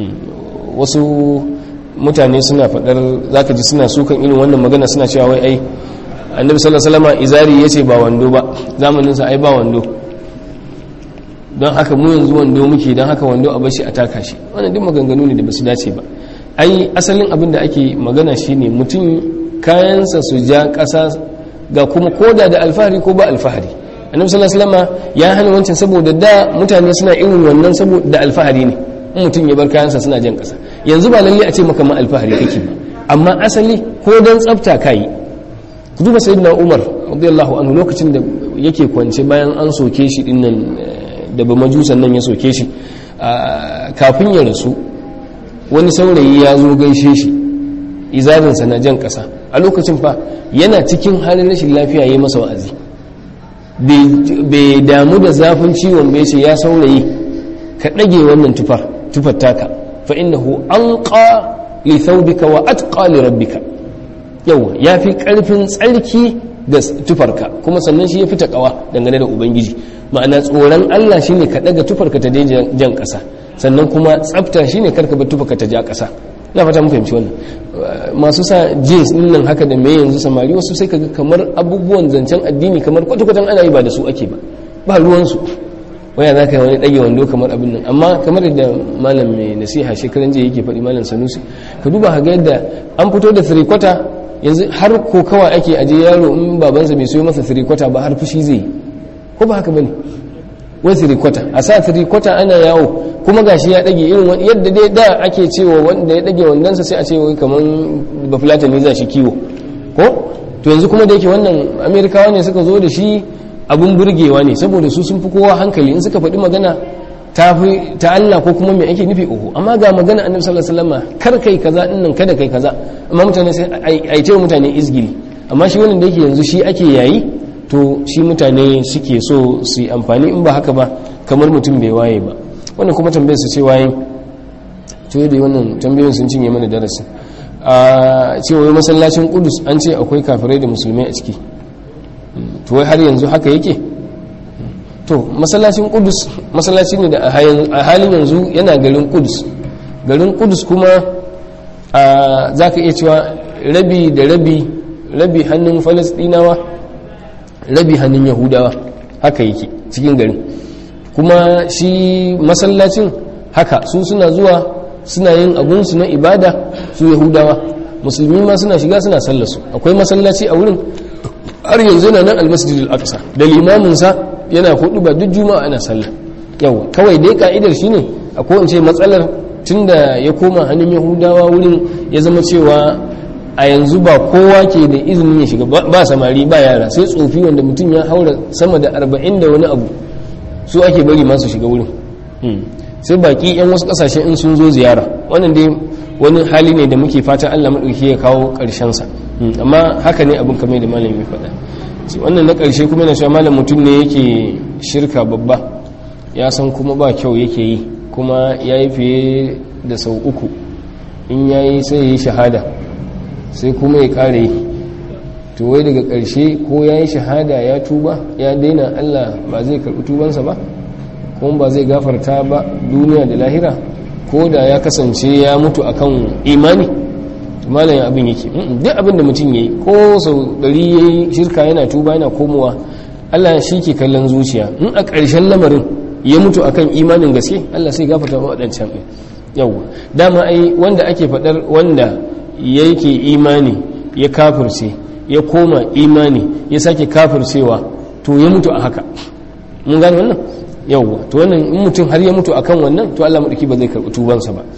[SPEAKER 1] wasu mutane suna faɗar zaka ji suna sukan irin wannan magana suna cewa wai ai annabi sallallahu alaihi wasallam izari yace ba wando ba zamanin sa ai ba wando don haka mu yanzu wando muke don haka wando a bashi a taka shi wannan duk maganganu ne da basu dace ba ai asalin abin da ake magana shine mutum kayansa su ja ƙasa ga kuma koda da alfahari ko ba alfahari annabi sallallahu alaihi wasallam ya hana wancan saboda da mutane suna irin wannan saboda alfahari ne in mutum ya bar kayansa suna jan ƙasa yanzu ba lalle a ce maka ma alfahari kake ba amma asali ko dan tsafta kai ku duba sayyidina umar radiyallahu anhu lokacin da yake kwance bayan an soke shi dinnan da ba majusan nan ya soke shi kafin ya rasu wani saurayi ya zo gaishe shi izarinsa na jan ƙasa a lokacin fa yana cikin halin rashin lafiya ya yi masa wa'azi bai damu da zafin ciwon bai ce ya saurayi ka ɗage wannan tufar tufar taka fa innahu anqa li thawbika wa atqa li rabbika yawa yafi karfin tsarki da tufarka kuma sannan shi ya fi taƙawa dangane da ubangiji ma'ana tsoron Allah shine ka daga tufarka ta jan ƙasa sannan kuma tsafta shine karka bar tufarka ta ja ƙasa na fata mun fahimci wannan masu sa jeans din nan haka da me yanzu samari wasu sai kaga kamar abubuwan zancen addini kamar kwata-kwatan ana yi ba da su ake ba ba ruwan su waya za ka yi wani ɗage wando kamar abin nan amma kamar yadda malam mai nasiha shekaran jiya yake faɗi malam sanusi ka duba ka ga yadda an fito da three yanzu har ko kawai ake aje yaro in babansa bai soyo masa three ba har fushi zai ko ba haka bane wai three a sa three ana yawo kuma gashi ya dage irin yadda dai da ake cewa wanda ya dage wandansa sai a ce wai kaman bafulatani za shi kiwo ko to yanzu kuma da yake wannan amerikawa ne suka zo da shi abun burgewa ne saboda su sun fi kowa hankali in suka faɗi magana ta fi ta Allah ko kuma me ake nufi uku amma ga magana annabi sallallahu alaihi wasallam kar kai kaza din nan kada kai kaza amma mutane sai ai ce mutane izgili amma shi wannan da yake yanzu shi ake yayi to shi mutane suke so su yi amfani in ba haka ba kamar mutum bai waye ba wannan kuma tambayar su ce waye to da wannan tambayoyin sun cinye mana darasi a cewa masallacin kudus an ce akwai kafirai da musulmai a ciki to wai har yanzu haka yake to masallacin kudus masallaci ne da a halin yanzu yana garin kudus garin kudus kuma za ka iya cewa rabi da rabi rabi hannun falasdinawa rabi hannun yahudawa haka yake cikin garin kuma shi masallacin haka su suna zuwa suna yin abunsu na ibada su yahudawa musulmi ma suna shiga suna sallasu akwai masallaci a wurin har yanzu na nan almasjid al-aqsa da limaminsa yana hudu ba duk juma'a ana sallah yawa kawai dai ka'idar shine akwai in ce matsalar tunda ya koma hannun yahudawa wurin ya zama cewa a yanzu ba kowa ke da izinin ya shiga ba samari ba yara sai tsofi wanda mutum ya haura sama da arba'in da wani abu su ake bari masu shiga wurin sai baki yan wasu kasashe in sun zo ziyara wannan dai wani hali ne da muke fatan allah maɗauki ya kawo ƙarshensa amma haka ne abin kamar da malam ya faɗa wannan na ƙarshe kuma yana cewa malam mutum ne yake shirka babba ya san kuma ba kyau yake yi kuma ya yi fiye da sau uku in ya yi sai ya yi shahada sai kuma ya ƙare yi to wai daga ƙarshe ko ya yi shahada ya tuba ya daina allah ba zai karɓi tubansa ba kuma ba zai gafarta ba duniya da lahira ko da ya kasance ya mutu akan imani malayin abin yake duk abin da mutum ya yi ko sau ɗari ya yi shirka yana tuba yana komowa allah shi ke kallon zuciya in a ƙarshen lamarin ya mutu akan imanin gaske allah sai gafarta ba waɗancan ɗin yawwa dama ai wanda ake faɗar wanda yake imani ya kafirce ya koma imani ya sake kafircewa to ya mutu a haka mun gane wannan yawwa to wannan in mutum har ya mutu akan wannan to Allah madauki ba zai karɓi tubansa ba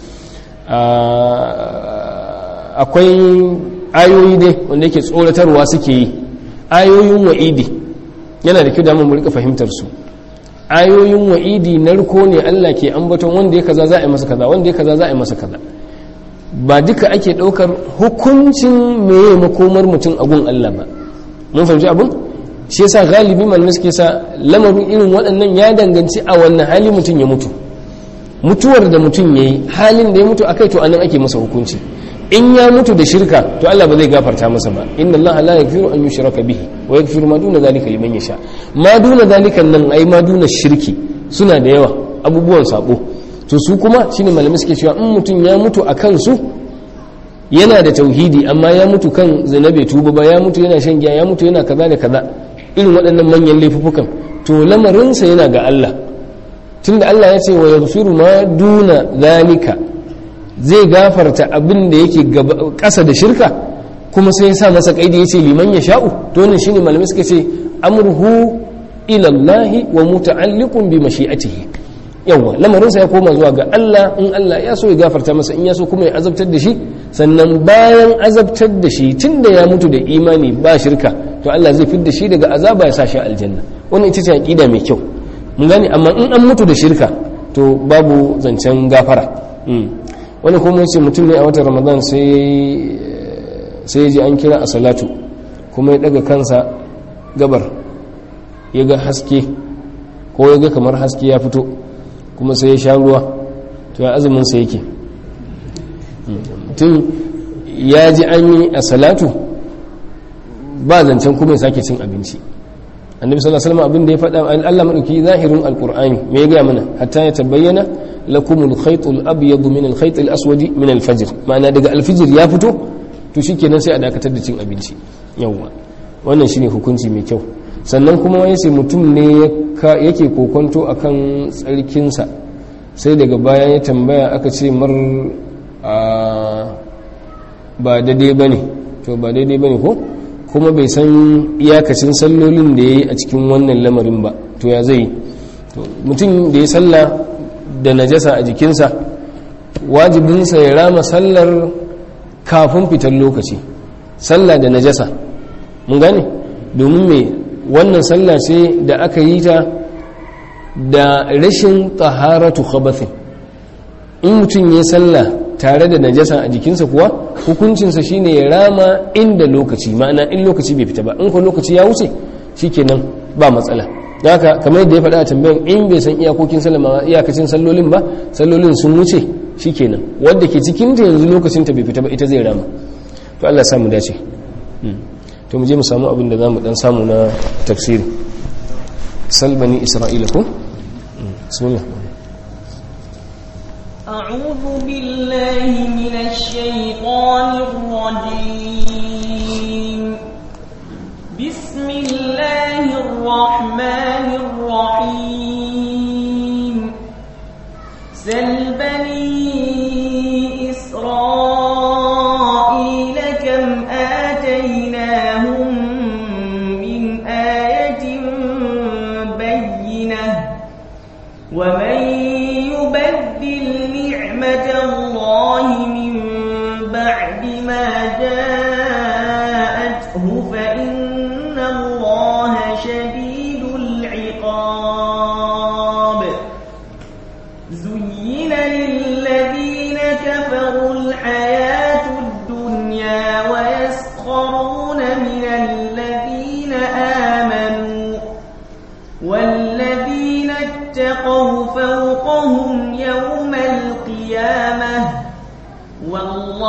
[SPEAKER 1] akwai ayoyi dai wanda yake tsoratarwa suke yi ayoyin wa'idi yana da kyau da mu rika fahimtar su ayoyin wa'idi narko ne Allah ke ambaton wanda ya kaza za a yi masa kaza wanda ya kaza za a yi masa kaza ba duka ake ɗaukar hukuncin meye makomar mutum a gun Allah ba mun fahimci abin shi yasa galibi malamai suke sa lamarin irin waɗannan ya danganci a wannan hali mutum ya mutu mutuwar da mutum ya yi halin da ya mutu akai to anan ake masa hukunci in ya mutu da shirka to Allah ba zai gafarta masa ba inna Allah la yaghfiru an yushraka bihi wa yaghfiru ma duna zalika liman yasha ma duna zalika nan ai ma duna shirki suna da yawa abubuwan sabo to su kuma shine malamai suke cewa in mutum ya mutu akan su yana da tauhidi amma ya mutu kan zinabe tuba ba ya mutu yana shan giya ya mutu yana kaza da kaza irin waɗannan manyan laifukan to lamarinsa yana ga Allah tunda Allah ya ce wa yaghfiru ma duna zalika zai gafarta abin da yake ƙasa da shirka kuma sai ya sa masa kaidi ya ce liman ya sha'u to wannan shine malamai suka ce amruhu ila Allah wa muta'alliqun bi mashi'atihi yawa lamarinsa ya koma zuwa ga Allah in Allah ya so ya gafarta masa in ya so kuma ya azabtar da shi sannan bayan azabtar da shi tunda ya mutu da imani ba shirka to Allah zai fidda shi daga azaba ya sa shi aljanna wannan ita ce aqida mai kyau mun gane amma in an mutu da shirka to babu zancen gafara wani kuma yace mutum ne a watan Ramadan sai sai ji an kira a salatu kuma ya daga kansa gabar ya ga haske ko ya ga kamar haske ya fito kuma sai ya sha ruwa to ya azumin sa yake mutum ya ji an yi a salatu ba zancen kuma ya sake cin abinci annabi sallallahu alaihi wasallam abin da ya faɗa Allah madauki zahirin alqur'ani me ya ga mana hatta ya tabayyana lakumul khaytul abyad min al khaytil aswad min al fajr ma'ana daga al fajr ya fito to shikenan sai a dakatar da cin abinci yawa wannan shine hukunci mai kyau sannan kuma yace mutum ne yake kokonto akan tsarkinsa sai daga baya ya tambaya aka ce mar ba daidai bane to ba daidai bane ko kuma bai san iyakacin sallolin da ya yi a cikin wannan lamarin ba to ya zai mutum da ya salla da najasa a jikinsa wajibinsa ya rama sallar kafin fitar lokaci salla da najasa mun gane domin mai wannan salla ce da aka yi ta da rashin taharatu khabathin in mutum ya salla tare da najasa a jikinsa kuwa hukuncinsa shine ya rama inda lokaci ma'ana in lokaci bai fita ba in ko lokaci ya wuce shikenan ba matsala haka kamar yadda ya faɗa a tambayan in bai san iyakokin sallama iyakacin sallolin ba sallolin sun wuce shikenan wanda ke cikin ta yanzu lokacin ta bai fita ba ita zai rama to Allah samu dace to mu je mu samu abin da zamu dan samu na tafsiri salbani isra'ila ko bismillah
[SPEAKER 2] أعوذ بالله من الشيطان الرجيم بسم الله الرحمن الرحيم سل بني إسرائيل كم آتيناهم من آية بينة ومن يبدل نعمة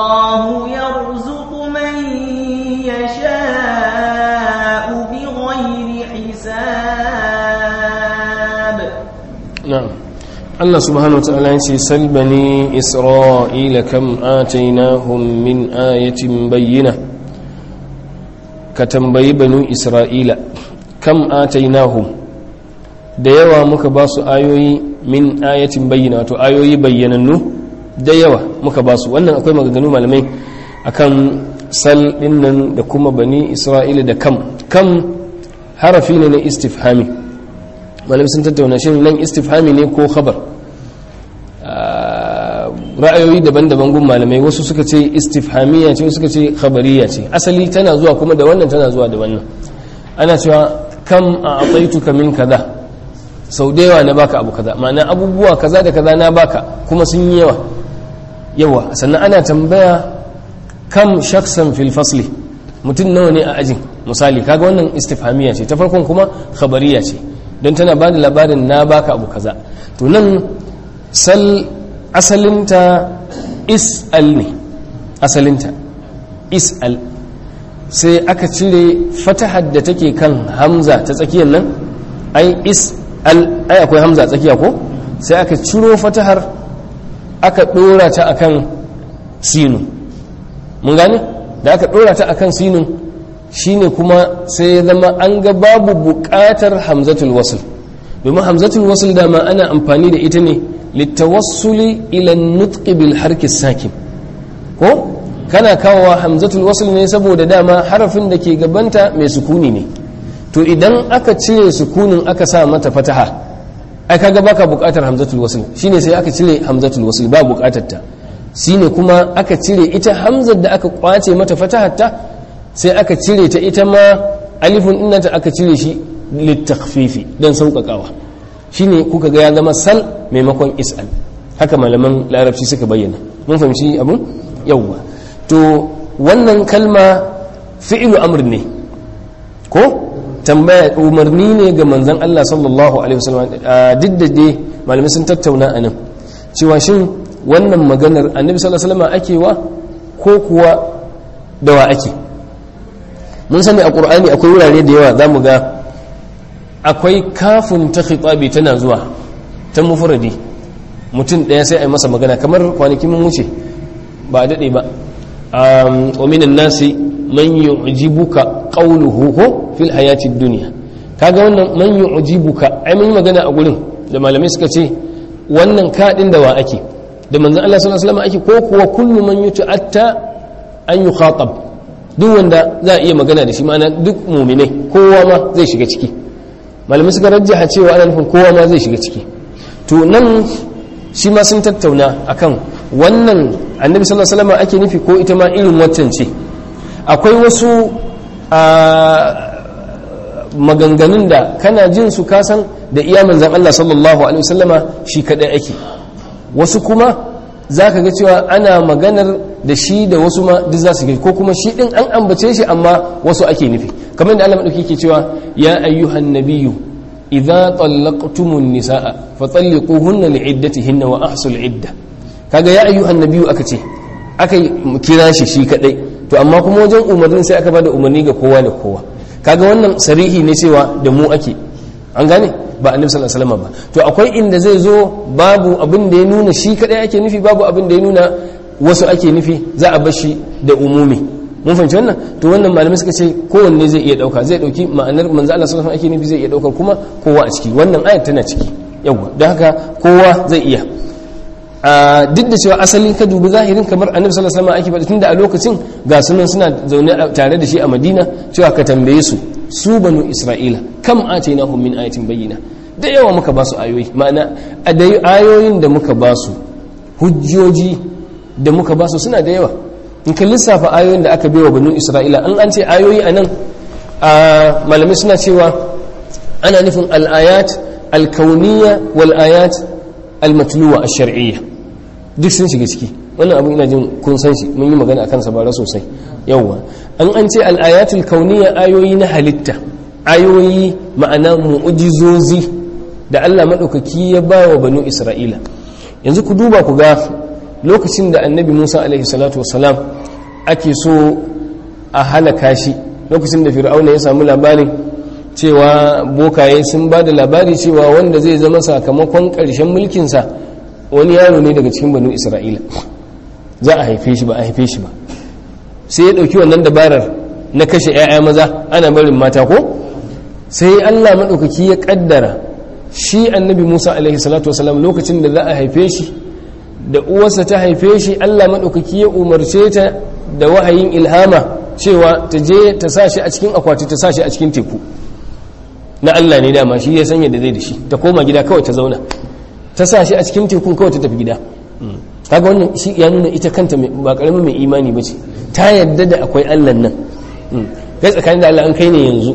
[SPEAKER 2] الله يرزق من يشاء بغير حساب
[SPEAKER 1] نعم الله سبحانه وتعالى يقول سل بني إسرائيل كم آتيناهم من آية بينة كتنبي بنو إسرائيل كم آتيناهم da yawa muka ba su ayoyi min ayatin bayyana wato ayoyi bayyanannu da yawa muka ba su wannan akwai maganganu malamai akan sal dinnan da kuma bani isra'ila da kam kam harafi ne na istifhami malamai sun tattauna shi nan istifhami ne ko khabar ra'ayoyi daban-daban gun malamai wasu suka ce istifhamiya ce wasu suka ce khabariya ce asali tana zuwa kuma da wannan tana zuwa da wannan ana cewa kam a ataituka min kaza sau da yawa na baka abu kaza ma'ana abubuwa kaza da kaza na baka kuma sun yi yawa yawa sannan ana tambaya kam shaksan fil fasli mutum nawa ne a ajin misali kaga wannan istifhamiya ce ta farkon kuma khabariya ce don tana ba da labarin na baka abu kaza to nan sal asalinta is'al ne asalinta is'al sai aka cire fatahar da take kan hamza ta tsakiyar nan ai is'al ai akwai hamza tsakiya ko sai aka ciro fatahar aka dora ta akan sinu mun gane da aka dora ta akan sinu shine kuma sai ya zama an ga babu buƙatar hamzatul wasl domin hamzatul wasl dama ana amfani da ita ne littawassuli ila nutqi bil harki sakin ko kana kawowa hamzatul wasl ne saboda dama harafin da ke gabanta mai sukuni ne to idan aka cire sukunin aka sa mata fataha ai kaga baka buƙatar hamzatul wasl shine sai aka cire hamzatul wasl ba buƙatar ta shine kuma aka cire ita hamzar da aka kwace mata fatahar ta sai aka cire ta ita ma alifun innata aka cire shi littakhfifi dan sauƙaƙawa shine kuka ga ya zama sal maimakon is'al haka malaman larabci suka bayyana mun fahimci abun yawwa to wannan kalma fi'lu amr ne ko tambaya umarni ne ga manzon Allah sallallahu alaihi wasallam duk da dai malamai sun tattauna anan cewa shin wannan maganar annabi sallallahu alaihi wasallam ake wa ko kuwa da wa ake mun sani a qur'ani akwai wurare da yawa zamu ga akwai kafin ta khitabi tana zuwa ta mufradi mutum ɗaya sai a yi masa magana kamar kwanaki mun wuce ba a daɗe ba wa minan nasi man yu'jibuka qawluhu ko fil hayati dunya kaga wannan man yu'jibuka ai mun magana a gurin da malamai suka ce wannan kadin da wa ake da manzon Allah sallallahu alaihi wasallam ake ko kuwa kullu man yuta'atta an yukhatab duk wanda za a iya magana da shi ma'ana duk mu'minai kowa ma zai shiga ciki malamai suka rajjaha cewa ana nufin kowa ma zai shiga ciki to nan shi ma sun tattauna akan wannan annabi sallallahu alaihi wasallam ake nufi ko ita ma irin waccan ce akwai wasu maganganun da kana jin su kasan da iya manzan Allah sallallahu alaihi wasallama shi kadai ake wasu kuma za ka ga cewa ana maganar da shi da wasu ma duk za su ko kuma shi din an ambace shi amma wasu ake nufi kamar da Allah madauki ke cewa ya ayyuhan nabiyyu idza tallaqtumun nisaa fatalliquhunna li'iddatihinna wa ahsul idda kaga ya ayyuhan nabiyyu aka ce aka kira shi shi kadai to amma kuma wajen umarnin sai aka bada umarni ga kowa da kowa kaga wannan sarihi ne cewa da mu ake an gane ba annabi sallallahu alaihi wasallam ba to akwai inda zai zo babu abin da ya nuna shi kadai ake nufi babu abin da ya nuna wasu ake nufi za a bar shi da umumi mun fahimci wannan to wannan malamai suka ce kowanne zai iya dauka zai dauki ma'anar manzo Allah sallallahu alaihi wasallam ake nufi zai iya dauka kuma kowa a ciki wannan ayat tana ciki yawa don haka kowa zai iya duk da cewa asalin ka dubi zahirin kamar annabi sallallahu alaihi wasallam ake faɗi tunda a lokacin ga sunan suna zaune tare da shi a Madina cewa ka tambaye su su banu Isra'ila kam atainahum min ayatin bayyina da yawa muka ba su ayoyi ma'ana a da ayoyin da muka ba su hujjoji da muka ba su suna da yawa in ka lissafa ayoyin da aka baiwa banu Isra'ila an an ce ayoyi anan malamai suna cewa ana nufin al-ayat al-kauniyya wal ayat al-matluwa ash-shar'iyya duk sun shiga ciki wannan abu ina jin kun san shi mun yi magana akan sa bara sosai yawwa an an ce al-ayatul kauniyya ayoyi na halitta ayoyi ma'ana mu'jizozi da Allah madaukaki ya ba wa banu Isra'ila yanzu ku duba ku ga lokacin da annabi musa alaihi salatu wasalam ake so a halaka shi lokacin da fir'auna ya samu labarin cewa bokaye sun ba da labari cewa wanda zai zama sakamakon ƙarshen mulkinsa wani yaro ne daga cikin banu isra'ila za a haife shi ba a haife shi ba sai ya ɗauki wannan dabarar na kashe 'ya'ya maza ana barin mata ko sai allah maɗaukaki ya ƙaddara shi annabi musa alaihi salatu wasalam lokacin da za a haife shi da uwarsa ta haife shi allah maɗaukaki ya umarce ta da wahayin ilhama cewa ta je ta sa shi a cikin akwati ta sa shi a cikin teku na allah ne dama shi ya sanya da zai da shi ta koma gida kawai ta zauna ta sa shi a cikin tekun kawai ta tafi gida kaga wannan shi ya nuna ita kanta ba karamin mai imani ba ce ta yadda da akwai allah nan kai tsakanin da allah an kai ne yanzu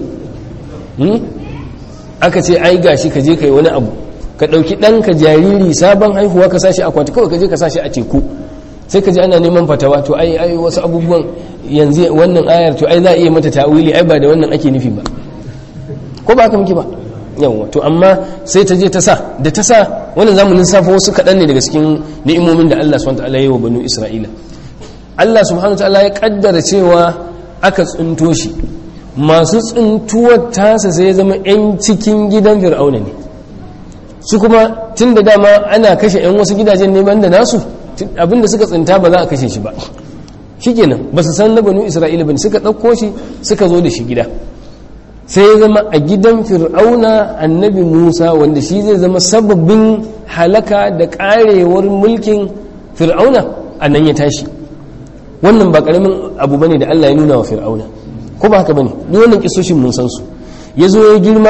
[SPEAKER 1] aka ce ai gashi ka je kai wani abu ka ɗauki ɗanka jariri sabon haihuwa ka sashi akwati kawai ka je ka sashi a teku sai ka ji ana neman fatawa to ai ai wasu abubuwan yanzu wannan ayar to ai za a iya mata ta'wili ai ba da wannan ake nufi ba ko ba haka muke ba yawa to amma sai ta je ta sa da ta sa wannan zamu lissafa wasu kaɗan ne daga cikin ni'imomin da Allah subhanahu wa ta'ala ya yi wa banu Isra'ila Allah subhanahu wa ta'ala ya kaddara cewa aka tsunto shi masu tsuntuwar tasa sai ya zama 'yan cikin gidan fir'auna ne su kuma tun da dama ana kashe 'yan wasu gidajen neman da nasu abinda suka tsinta ba za a kashe shi ba shi kenan ba su san na banu isra'ila ba suka ɗauko shi suka zo da shi gida sai ya zama a gidan fir'auna annabi musa wanda shi zai zama sababbin halaka da karewar mulkin fir'auna a nan ya tashi wannan ba ƙaramin abu bane da allah ya nuna wa fir'auna ko ba haka bane ni wannan kisoshin mun san su ya zo ya girma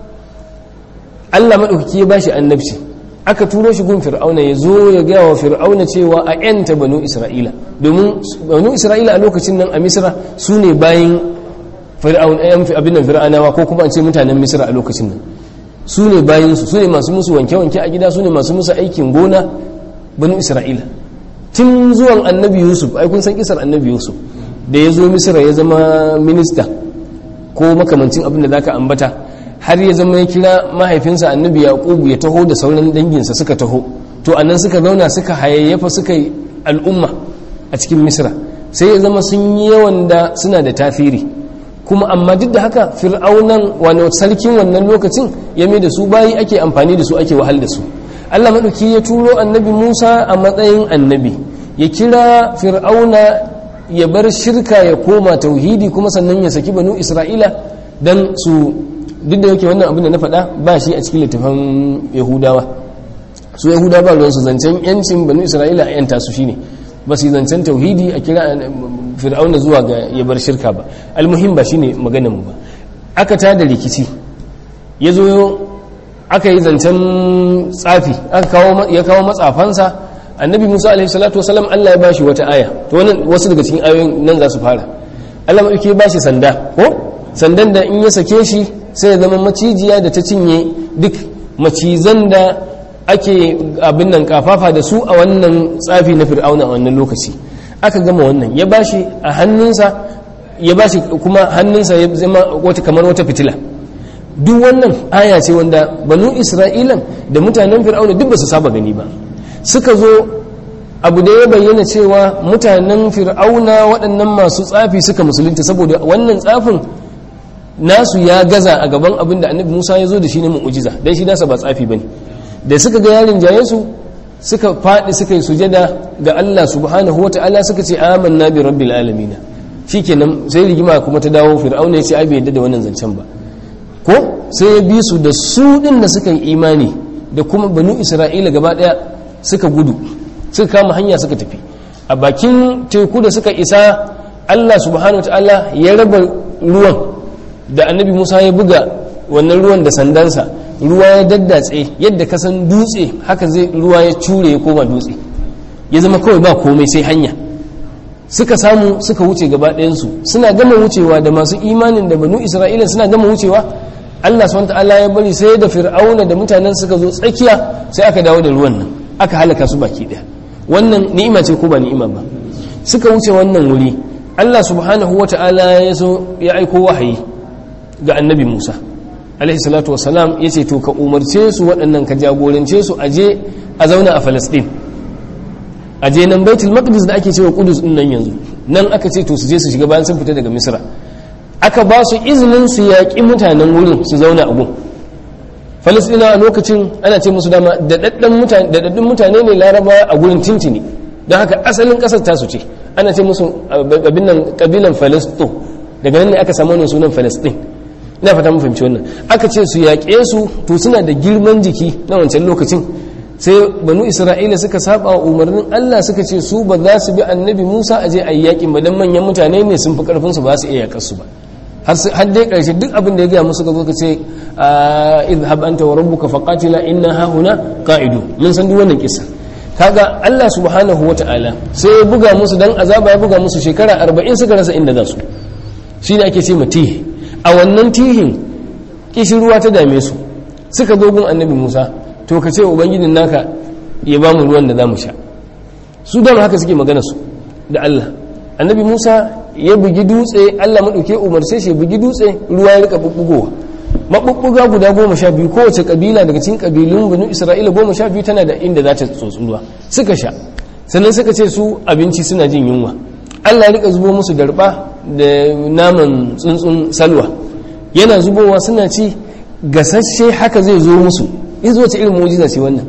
[SPEAKER 1] Allah maɗaukaki ya bashi annabci aka turo shi gun fir'auna ya zo ya gaya wa fir'auna cewa a yanta banu isra'ila domin banu isra'ila a lokacin nan a misra su ne bayan abin nan fir'anawa ko kuma an ce mutanen misra a lokacin nan su ne bayansu su ne masu musu wanke-wanke a gida su ne masu musu aikin gona banu isra'ila tun zuwan annabi yusuf ai kun san kisar annabi yusuf da ya zo misira ya zama minista ko makamancin abin da za ka ambata har ya zama ya kira mahaifinsa annabi yaqubu ya taho da sauran danginsa suka taho to anan suka zauna suka hayayyafa suka yi al'umma a cikin misira sai ya zama sun yi yawan da suna da tafiri kuma amma duk da haka fir'aunan wani sarkin wannan lokacin ya mai da su bayi ake amfani da su ake wahal da su allah maɗauki ya turo annabi musa a matsayin annabi ya kira fir'auna ya bar shirka ya koma tauhidi kuma sannan ya saki banu isra'ila don su duk da yake wannan abin da na faɗa ba shi a cikin littafin yahudawa su yahudawa ba ruwansu zancen yancin banu isra'ila a yanta su shine ba su zancen tauhidi a kira fir'auna zuwa ga ya bar shirka ba almuhim ba shine maganin mu ba aka ta da rikici ya zo aka yi zancen tsafi ya kawo matsafansa annabi musa alaihi salatu wasalam allah ya bashi wata aya to wannan wasu daga cikin ayoyin nan za su fara allah maɗauki ya bashi sanda ko sandan da in ya sake shi sai ya zama macijiya da ta cinye duk macizan da ake abin nan kafafa da su a wannan tsafi na fir'auna a wannan lokaci aka gama wannan ya bashi a hannunsa ya bashi kuma hannunsa ya zama wata kamar wata fitila duk wannan aya ce wanda banu isra'ilan da mutanen fir'auna duk ba su saba gani ba suka zo abu da ya bayyana cewa mutanen fir'auna waɗannan masu tsafi suka musulunta saboda wannan tsafin nasu ya gaza a gaban abin da annabi musa ya zo da shi ne mu'ujiza don shi nasa ba tsafi ba ne da suka ga yarin jayensu suka faɗi suka yi sujada ga allah subhanahu wa ta'ala suka ce amanna bi rabbil alamina shikenan sai rigima kuma ta dawo fir'auna ya ce ai bai yadda da wannan zancen ba ko sai ya bi su da su din da suka yi imani da kuma banu isra'ila gaba daya suka gudu suka kama hanya suka tafi a bakin teku da suka isa allah subhanahu wa ta'ala ya raba ruwan da annabi musa ya buga wannan ruwan da sandansa ruwa ya daddatse yadda ka san dutse haka zai ruwa ya cure ya koma dutse ya zama kawai ba komai sai hanya suka samu suka wuce gaba ɗayansu suna gama wucewa da masu imanin da banu isra'ila suna gama wucewa allah swt ya bari sai da fir'auna da mutanen suka zo tsakiya sai aka dawo da ruwan nan aka halaka su baki ɗaya wannan ni'ima ce ko ba ni'ima ba suka wuce wannan wuri allah subhanahu wa ta'ala ya so ya aiko wahayi ga annabi musa alaihi salatu wasalam ya ce to ka umarce su waɗannan ka jagorance su aje a zauna a falasɗin a je nan baitul maqdis da ake cewa kudus din nan yanzu nan aka ce to su je su shiga bayan sun fita daga misra aka ba su izinin su yaƙi mutanen wurin su zauna a gun falasɗina a lokacin ana ce musu dama daɗaɗɗun mutane ne laraba a gurin tintini don haka asalin ƙasar tasu ce ana ce musu abin nan ƙabilan falasto daga nan ne aka samu wannan sunan falasɗin ina fata mun fahimci wannan aka ce su yaƙe su to suna da girman jiki na wancan lokacin sai banu isra'ila suka saba wa umarnin allah suka ce su ba za su bi annabi musa a je a yi yaƙin ba don manyan mutane ne sun fi ƙarfinsu ba su iya yaƙar su ba har dai ƙarshe duk abin da ya gaya musu ka zo ka ce idhab anta wa rabbuka faqatila inna hahuna qa'idu mun san duk wannan kissa kaga Allah subhanahu wata'ala sai ya buga musu dan azaba ya buga musu shekara 40 suka rasa inda za su shine ake ce matihi a wannan tihin kishirwa ta dame su suka zo gun annabi Musa to ka ce ubangijin naka ya ba mu ruwan da za mu sha su dama haka suke magana su da Allah annabi Musa ya bugi dutse Allah maɗauke umarce shi bugi dutse ruwa ya rika bubbugowa maɓuɓɓuga guda goma sha biyu kowace ƙabila daga cikin ƙabilun banu isra'ila goma sha biyu tana da inda za ta tsotsi ruwa suka sha sannan suka ce su abinci suna jin yunwa Allah ya rika zubo musu darba da naman tsuntsun salwa yana zubowa suna ci gasasshe haka zai zo musu in zo ta irin mujiza ce wannan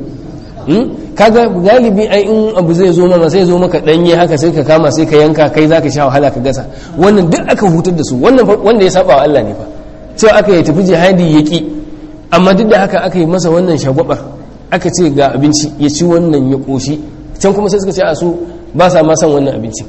[SPEAKER 1] kaga galibi ai in abu zai zo mama sai zo maka danye haka sai ka kama sai ka yanka kai zaka sha wahala ka gasa wannan duk aka hutar da su wannan wanda ya saba wa Allah ne fa cewa aka yi tafi jihadi yaki amma duk da haka aka yi masa wannan shagwabar aka ce ga abinci ya ci wannan ya koshi can kuma sai suka ce a su ba sa ma san wannan abinci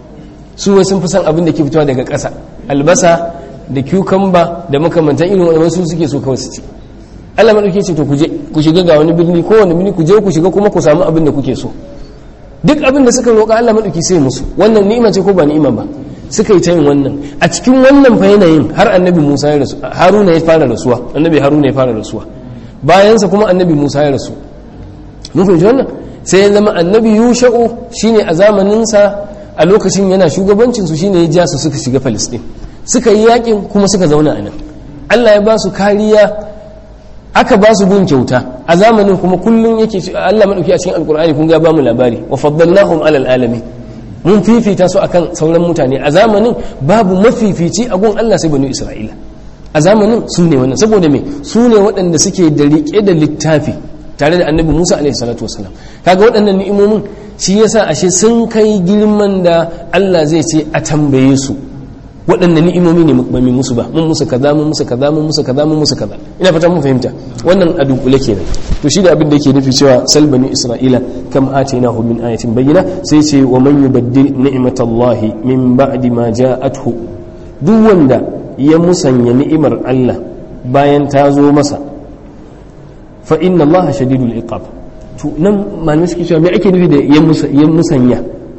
[SPEAKER 1] su wai sun fi san abin da ke fitowa daga ƙasa albasa da cucumber da makamantan irin wannan su suke so kawai su ci Allah maɗauki ce to kuje ku shiga ga wani birni ko wani birni ku je ku shiga kuma ku samu abin da kuke so duk abin da suka roƙa Allah maɗauki sai musu wannan ni'ima ce ko ba ni'ima ba suka yi ta yin wannan a cikin wannan fa yanayin har annabi Musa ya rasu Haruna ya fara rasuwa annabi Haruna ya fara rasuwa bayansa kuma annabi Musa ya rasu mun fahimci wannan sai ya zama annabi Yusha'u shine a zamanin sa a lokacin yana shugabancin su shine ya ja su suka shiga Palestine suka yi yakin kuma suka zauna a nan Allah ya ba su kariya aka ba su gun kyauta a zamanin kuma kullum yake Allah madauki a cikin alkur'ani kun ga ba mu labari wa faddalnahum alal alamin mun fifita su akan sauran mutane a zamanin babu mafifici a gun Allah sai banu Isra'ila a zamanin su ne wannan saboda me su ne waɗanda suke da riƙe da littafi tare da annabi Musa alaihi salatu wasalam kaga waɗannan ni'imomin shi yasa ashe sun kai girman da Allah zai ce a tambaye su waɗannan ni'imomi ne ba mu musu ba mun musu kaza mun musu kaza mun musu kaza mun musu kaza ina fata mun fahimta wannan a dunkule kenan to shi da abin da yake nufi cewa salbani isra'ila kam atainahu min ayatin bayyina sai ce wa man yubaddil ni'matallahi min ba'di ma ja'athu duk wanda ya musanya ni'imar Allah bayan ta zo masa fa inna Allah shadidul iqab to nan malamai suke cewa me ake nufi da ya musanya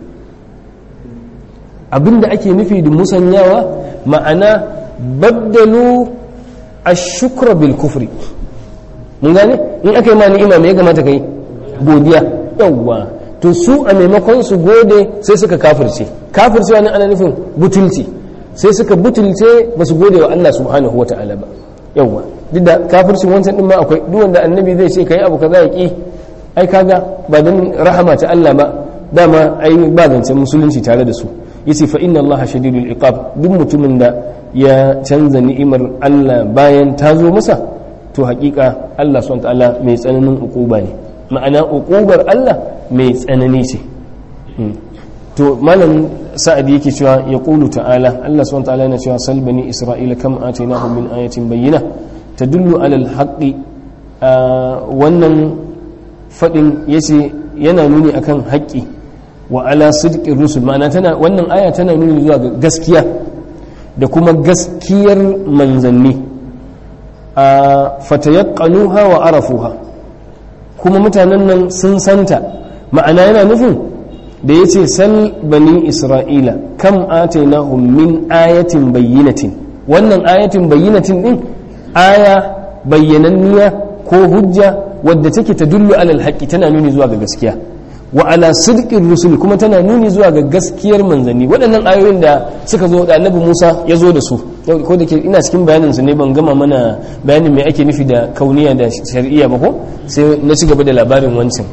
[SPEAKER 1] abinda ake nufi da musanyawa ma'ana baddalu ashukra bil kufri mun gane in aka yi ma ni'ima me ya kamata kai godiya yawwa to su a maimakon su gode sai suka kafirce kafirce wani ana nufin butulci sai suka butulce ba su gode wa Allah subhanahu wa ta'ala ba yawwa duk da kafircin wancan din ma akwai duk wanda annabi zai ce kai abu kaza ya ki ai kaga ba dan rahama ta Allah ba dama ai ba zancen musulunci tare da su yace fa inna Allah shadidul iqab duk mutumin da ya canza ni'imar Allah bayan ta zo masa to hakika Allah subhanahu ta'ala mai tsananin ukuba ne ma'ana ukubar Allah mai tsanani ce to malam sa'ad yake cewa ya qulu ta'ala Allah subhanahu ta'ala yana cewa sal bani isra'ila kam atainahum min ayatin bayyina tadullu ala al-haqqi wannan fadin yace yana nuni akan haƙƙi wa ala sidqir rusul ma'ana tana wannan aya tana nuni zuwa ga gaskiya da kuma gaskiyar manzanni a fatayaqqanuha wa arafuha kuma mutanen nan sun santa ma'ana yana nufin da yace sal bani isra'ila kam atainahum min ayatin bayyinatin wannan ayatin bayyinatin din aya bayyananniya ko hujja wadda take tadullu alal haqqi tana nuni zuwa ga gaskiya wa ala sidqin rusul kuma tana nuni zuwa ga gaskiyar manzanni waɗannan ayoyin da suka zo da annabi Musa ya zo da su ko da ke ina cikin bayanin su ne ban gama mana bayanin me ake nufi da kauniya da shari'a ba ko sai na ci gaba da labarin wancan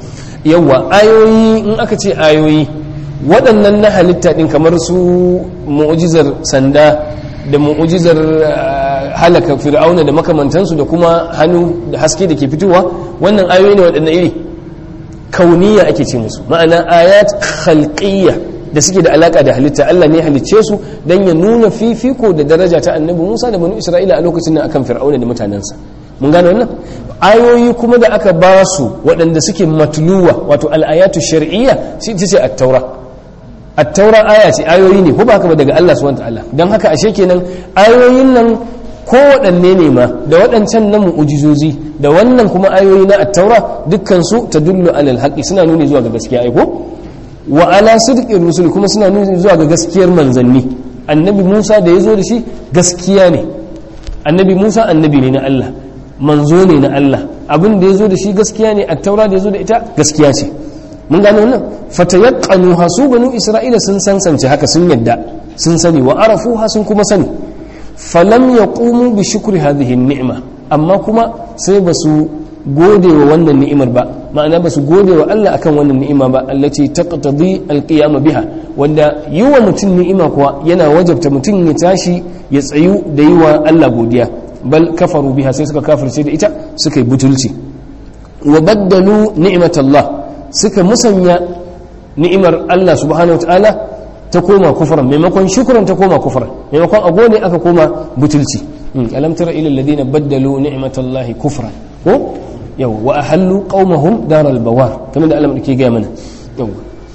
[SPEAKER 1] yawa ayoyi in aka ce ayoyi waɗannan na halitta ɗin kamar su mu'ujizar sanda da mu'ujizar halaka fir'auna da makamantansu da kuma hannu da haske da ke fitowa wannan ayoyi ne waɗannan iri kauniya ake ce musu ma'ana ayat khalqiyya da suke da alaka da halitta Allah ne halicce su dan ya nuna fifiko da daraja ta annabi Musa da banu Isra'ila a lokacin nan akan fir'auna da mutanensa mun gane wannan ayoyi kuma da aka ba su waɗanda suke matluwa wato al-ayatu shar'iyya shi ce at-taura at-taura aya ce ayoyi ne ko ba haka ba daga Allah subhanahu wa ta'ala dan haka ashe kenan ayoyin nan ko waɗanne ne ma da waɗancan na mu'ujizozi da wannan kuma ayoyi na attaura dukkansu ta dullu alal haƙi suna nuni zuwa ga gaskiya aiko wa ala sidqir rusul kuma suna nuni zuwa ga gaskiyar manzanni annabi Musa da ya zo da shi gaskiya ne annabi Musa annabi ne na Allah manzo ne na Allah abin da ya zo da shi gaskiya ne attaura da ya zo da ita gaskiya ce mun gane wannan fatayaqqanu hasu banu isra'ila sun sansance haka sun yadda sun sani wa arafuha sun kuma sani falam ya ƙumu bi shukri hadhihi ni'ima amma kuma sai ba su gode wa wannan ni'imar ba ma'ana ba su gode wa Allah akan wannan ni'ima ba allati taqtadi alqiyama biha wanda yi wa mutum ni'ima kuwa yana wajabta mutum ya tashi ya tsayu da yi wa Allah godiya bal kafaru biha sai suka kafirce da ita suka yi butulci wa baddalu ni'matallah suka musanya ni'imar Allah subhanahu wa ta'ala ta koma kufran maimakon shukran ta koma kufran maimakon a gode aka koma butulci alam tara ila alladhina baddalu ni'matallahi kufran ko yau wa ahallu qaumahum daral bawar kamar da Allah ke ga mana yau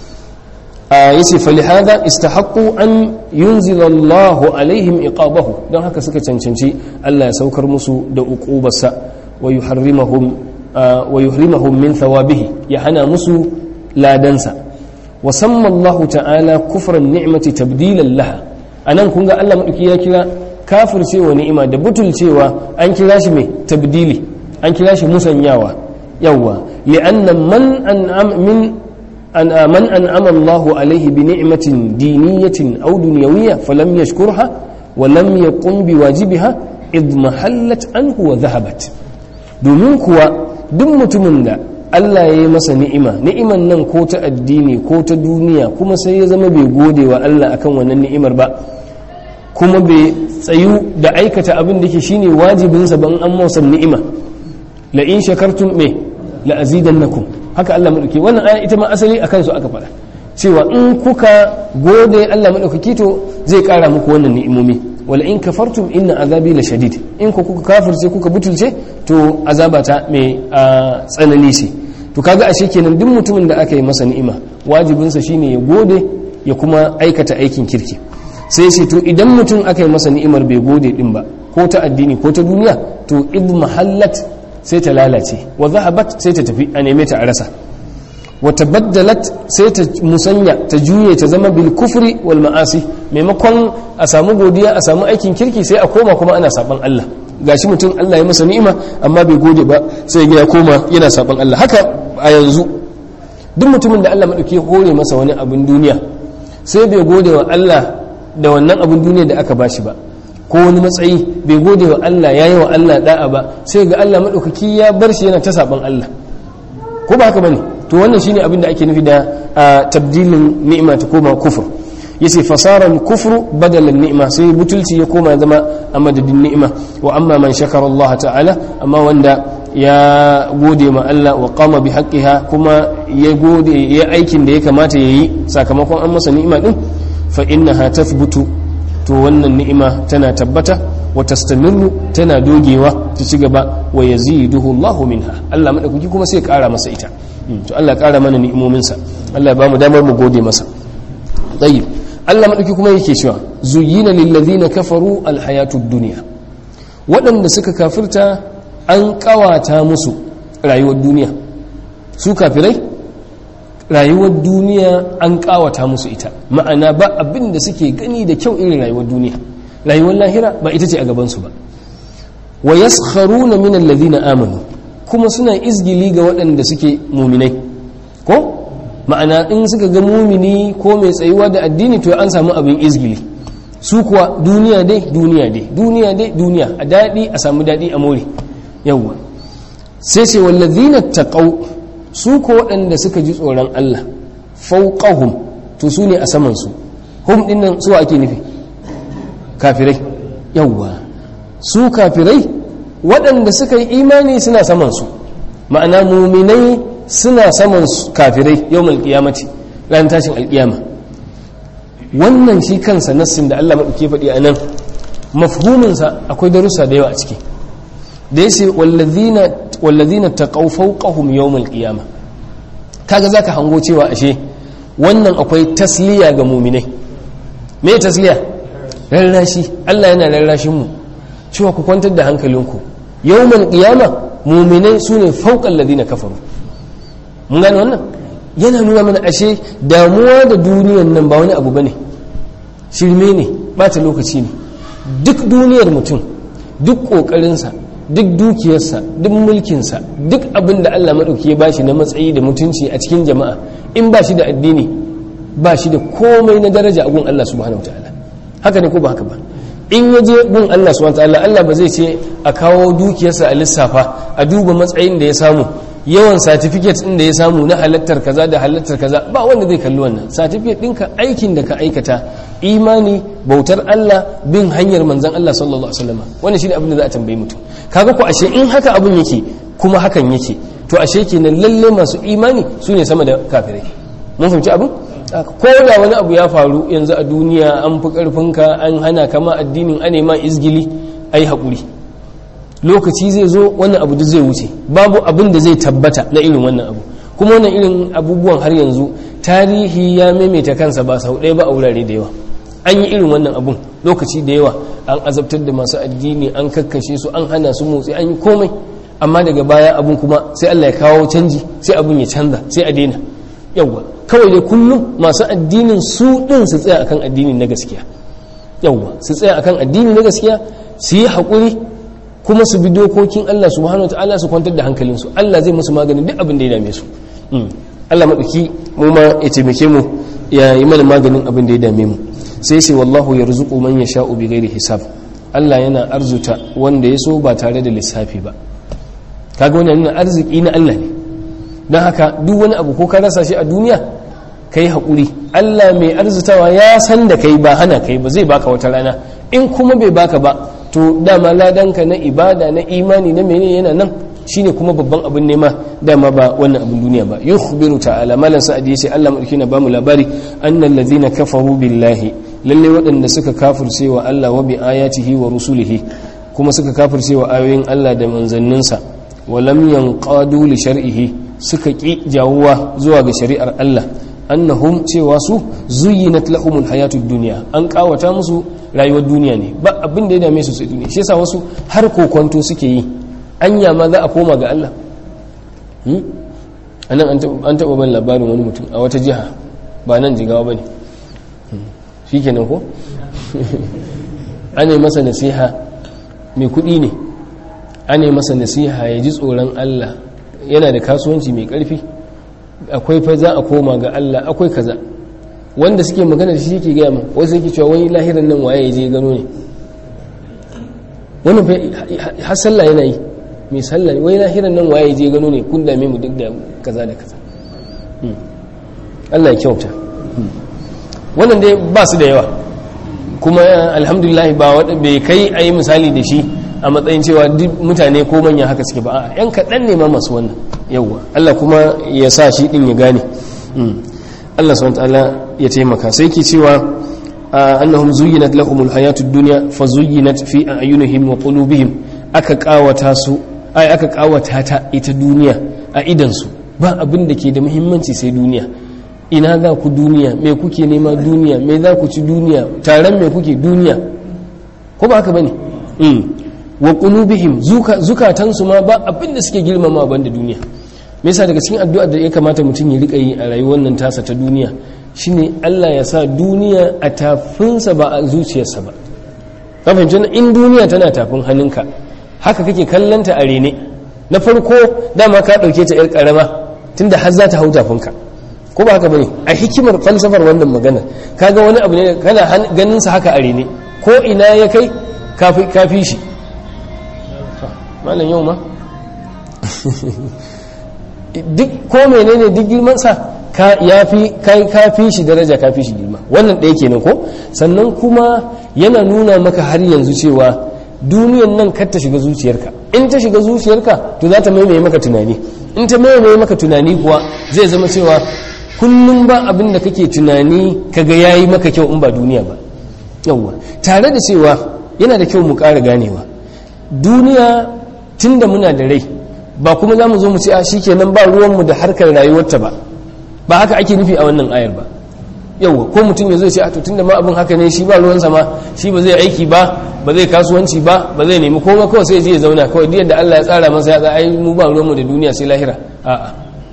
[SPEAKER 1] a yace fa lihada istahaqqu an yunzila Allahu alaihim iqabahu don haka suka cancanci Allah ya saukar musu da uqubarsa wa yuharrimahum wa yuhrimahum min thawabihi ya hana musu ladansa وسمى الله تعالى كفر النعمة تبديلا لها anan kun ga Allah madauki ya kira kafir cewa ni'ima da butul cewa an kira shi mai tabdili an kira shi musanyawa yawa li'anna man an'am min an man an'ama Allah alayhi bi ni'matin diniyatin aw dunyawiyya falam yashkurha wa lam yaqum bi wajibiha id mahallat anhu wa dhahabat domin kuwa duk mutumin da Allah ya yi masa ni'ima ni'iman nan ko ta addini ko ta duniya kuma sai ya zama bai gode wa Allah akan wannan ni'imar ba kuma bai tsayu da aikata abin da ke shine wajibinsa ban an masa ni'ima la in shakartum me la azidannakum haka Allah madauki wannan aya ita ma asali akan su aka faɗa cewa in kuka gode Allah madaukaki to zai kara muku wannan ni'imomi wala in kafartum inna azabi la shadid in ku kuka kafirce kuka butulce to azabata mai tsanani ce to kaga ashe kenan duk mutumin da aka yi masa ni'ima wajibinsa shine ya gode ya kuma aikata aikin kirki sai ce to idan mutum aka yi masa ni'imar bai gode din ba ko ta addini ko ta duniya to id mahallat sai ta lalace wa zahabat sai ta tafi a neme ta a rasa wa tabaddalat sai ta musanya ta juye ta zama bil kufri wal ma'asi maimakon a samu godiya a samu aikin kirki sai a koma kuma ana saban Allah gashi mutum Allah ya masa ni'ima amma bai gode ba sai ya koma yana saban Allah haka a yanzu duk mutumin da Allah madauki hore masa wani abin duniya sai bai gode wa Allah da wannan abin duniya da aka bashi ba ko wani matsayi bai gode wa Allah yayi wa Allah da'a ba sai ga Allah madaukaki ya bar shi yana ta saban Allah ko ba haka bane to wannan shine abin da ake nufi da tabdilin ni'ima ta koma kufur yace fasaran kufru badalan ni'ima sai butulci ya koma zama a madadin ni'ima wa amma man shakara Allah ta'ala amma wanda ya gode ma Allah wa qama bi haqqiha kuma ya gode ya aikin da ya kamata yayi sakamakon an masa ni'ima din fa innaha tathbutu to wannan ni'ima tana tabbata wa tastamirru tana dogewa ta ci gaba wa yaziduhu Allahu minha Allah madaukaki kuma sai ya kara masa ita to Allah ya kara mana ni'imominsa Allah ya bamu damar mu gode masa tayyib Allah madauki kuma yake cewa zuyyina lil ladina kafaru al hayatud dunya waɗanda suka kafirta an kawata musu rayuwar duniya su kafirai rayuwar duniya an kawata musu ita ma'ana ba abin da suke gani da kyau irin rayuwar duniya rayuwar lahira ba ita ce a gabansu ba wa yaskharuna min alladhina amanu kuma suna izgili ga waɗanda suke muminai ko ma'ana in suka ga mumini ko mai tsayuwa da addini to an samu abin izgili su kuwa duniya dai duniya dai duniya dai duniya a daɗi a samu daɗi a more yawwa sai ce wallazina taqaw su ko waɗanda suka ji tsoron Allah fauqahum to su ne a saman su hum din nan su ake nufi kafirai yawwa su kafirai waɗanda suka yi imani suna saman su ma'ana muminai suna saman kafirai yawmal qiyamati ran tashin alkiyama wannan shi kansa nassin da Allah maɗauke faɗi a nan mafhuminsa akwai darussa da yawa a ciki da ya ce wallazina taqaw fawqahum yawmal qiyama kaga zaka hango cewa ashe wannan akwai tasliya ga mu'minai me tasliya rarrashi Allah yana rarrashin mu cewa ku kwantar da hankalinku yawmal qiyama mu'minai sune fawqal ladina kafaru mun gane wannan yana nuna mana ashe damuwa da duniyan nan ba wani abu bane shirme ne bata lokaci ne duk duniyar mutum duk kokarinsa duk dukiyarsa duk mulkinsa duk abin da Allah maɗauki ya bashi na matsayi da mutunci a cikin jama'a in ba shi da addini ba shi da komai na daraja a gun Allah subhanahu wataala haka ne ko ba haka ba in ya je gun Allah subhanahu wataala Allah ba zai ce a kawo dukiyarsa a lissafa a duba matsayin da ya samu yawan certificate ɗin da ya samu na halattar kaza da halattar kaza ba wanda zai kalli wannan certificate ɗinka aikin da ka aikata imani bautar Allah bin hanyar manzon Allah sallallahu alaihi wasallam wannan shine abin da za a tambayi mutum kaga ko ashe in haka abin yake kuma hakan yake to ashe kenan lalle masu imani su ne sama da kafirai mun fahimci abin ko da wani abu ya faru yanzu a duniya an fi karfinka an hana kama addinin ane ma izgili ai haƙuri lokaci zai zo wannan abu duk zai wuce babu abin da zai tabbata na irin wannan abu kuma wannan irin abubuwan har yanzu tarihi ya maimaita kansa ba sau ɗaya ba a wurare da yawa an yi irin wannan abun lokaci da yawa an azabtar da masu addini an kakkashe su an hana su motsi an yi komai amma daga baya abun kuma sai Allah ya kawo canji sai abun ya canza sai a daina yawwa kawai dai kullum masu addinin su din su tsaya akan addini na gaskiya yawwa su tsaya akan addini na gaskiya su yi haƙuri kuma su bi dokokin Allah subhanahu wa ta'ala su kwantar da hankalinsu Allah zai musu maganin duk abin da ya dame su Allah maɗauki mu ma ya taimake mu ya yi mana maganin abin da ya dame mu sai sai wallahu ya rizuku man ya sha'u bi gairi hisab Allah yana arzuta wanda ya so ba tare da lissafi ba kaga wannan nuna arziki na Allah ne don haka duk wani abu ko ka rasa shi a duniya kai haƙuri Allah mai arzutawa ya san da kai ba hana kai ba zai baka wata rana in kuma bai baka ba to dama ladanka na ibada na imani na menene yana nan shine kuma babban abin nema dama ba wannan abin duniya ba yukhbiru ta'ala malan sa'adi yace Allah madauki na bamu labari annal ladhina kafaru billahi lalle waɗanda suka kafirce wa Allah wa bi ayatihi wa rusulihi kuma suka kafirce wa ayoyin Allah da manzanninsa wa lam yanqadu li shar'ihi suka ki jawuwa zuwa ga shari'ar Allah annahum cewa su zuyyinat lahumul hayatud dunya an kawata musu rayuwar duniya ne ba abin da ya dame su sai duniya shi yasa wasu har kokonto suke yi anya ma za a koma ga Allah anan an taɓa ban labarin wani mutum a wata jiha ba nan jigawa ba ne shi kenan ko ana masa nasiha mai kuɗi ne ana masa nasiha ya ji tsoron Allah yana da kasuwanci mai ƙarfi akwai fa za a koma ga Allah akwai kaza wanda suke magana da shi yake gaya ma wasu yake cewa wani lahiran nan waye ya je gano ne wannan har sallah yana yi mai sallah ne wai lahiran nan waye je gano ne kun dame mu duk da kaza da kaza Allah ya kyauta wannan dai ba su da yawa kuma alhamdulillah ba wanda bai kai a yi misali da shi a matsayin cewa duk mutane ko manya haka suke ba a yan kaɗan ne ma masu wannan yawwa Allah kuma ya sa shi ɗin ya gane Allah subhanahu ta'ala ya taimaka sai ke cewa annahum zuyyinat lahumul hayatud dunya fa zuyyinat fi a'yunihim wa qulubihim aka kawata su ai aka kawata ta ita duniya a idan su ba abin da ke da muhimmanci sai duniya ina za ku duniya me kuke nema duniya me za ku ci duniya taron me kuke duniya ko ba haka bane mm wa qulubihim zukatan su ma ba abin da suke girmama banda duniya me yasa daga cikin addu'ar da ya kamata mutum ya rika yi a rayuwar nan tasa ta duniya shine Allah ya sa duniya a tafinsa ba a zuciyarsa ba ka fahimci in duniya tana tafin hannunka haka kake kallanta a rene na farko dama ka dauke ta yar karama tunda har za ta hau tafinka ko ba haka bane a hikimar falsafar wannan magana kaga wani abu ne kana ganin sa haka a rene ko ina ya kai kafi kafi shi malam yau ma duk ko menene duk girmansa ka yafi kai ka fi shi daraja ka fi shi girma wannan ɗaya kenan ko sannan kuma yana nuna maka har yanzu cewa duniyan nan kar ta shiga zuciyarka in ta shiga zuciyarka to za ta maimaye maka tunani in ta maimaye maka tunani kuwa zai zama cewa kullum ba abin da kake tunani kaga yayi maka kyau in ba duniya ba yawwa tare da cewa yana da kyau mu ƙara ganewa duniya tunda muna da rai ba kuma za mu zo mu ce a shikenan ba ruwanmu da harkar rayuwarta ba ba haka ake nufi a wannan ayar ba yauwa ko mutum ya zai ce a to tunda ma abin haka ne shi ba ruwansa ma shi ba zai aiki ba ba zai kasuwanci ba ba zai nemi koma kawai sai je ya zauna kawai duk yadda Allah ya tsara masa ya ai mu ba ruwanmu da duniya sai lahira a'a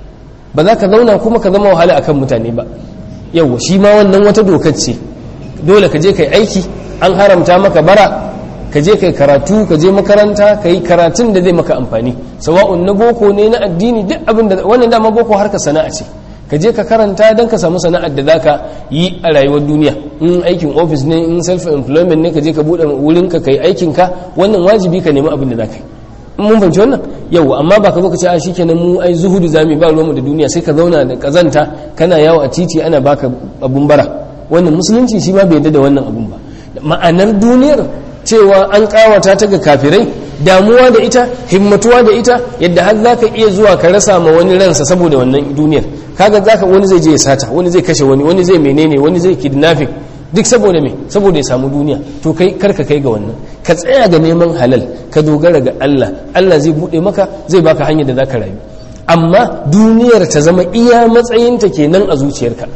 [SPEAKER 1] ba za ka zauna kuma ka zama wahala akan mutane ba yauwa shi ma wannan wata dokar ce dole ka je kai aiki an haramta maka bara ka je kai karatu ka je makaranta ka yi karatun da zai maka amfani sawa'un na boko ne na addini duk abin da wannan dama boko harka sana'a ce ka je ka karanta don ka samu sana'ar da zaka yi a rayuwar duniya in aikin ofis ne in self employment ne ka je ka bude wurin ka kai aikin ka wannan wajibi ka nemi abin da zaka yi in mun fahimci wannan yau amma ba ka zo ka ce a shikenan mu ai zuhudu zamu ba ruwanmu da duniya sai ka zauna da kazanta kana yawo a titi ana baka abun bara wannan musulunci shi ma bai yarda da wannan abun ba ma'anar duniyar cewa an kawata ta ga kafirai damuwa da ita himmatuwa da ita yadda har za ka iya zuwa ka rasa ma wani ransa saboda wannan duniyar kaga za ka wani zai je ya sata wani zai kashe wani wani zai menene wani zai kidnapping duk saboda me saboda ya samu duniya to kai karka kai ga wannan ka tsaya ga neman halal ka dogara ga Allah Allah zai bude maka zai baka hanyar da za ka rayu amma duniyar ta zama iya matsayinta kenan a zuciyarka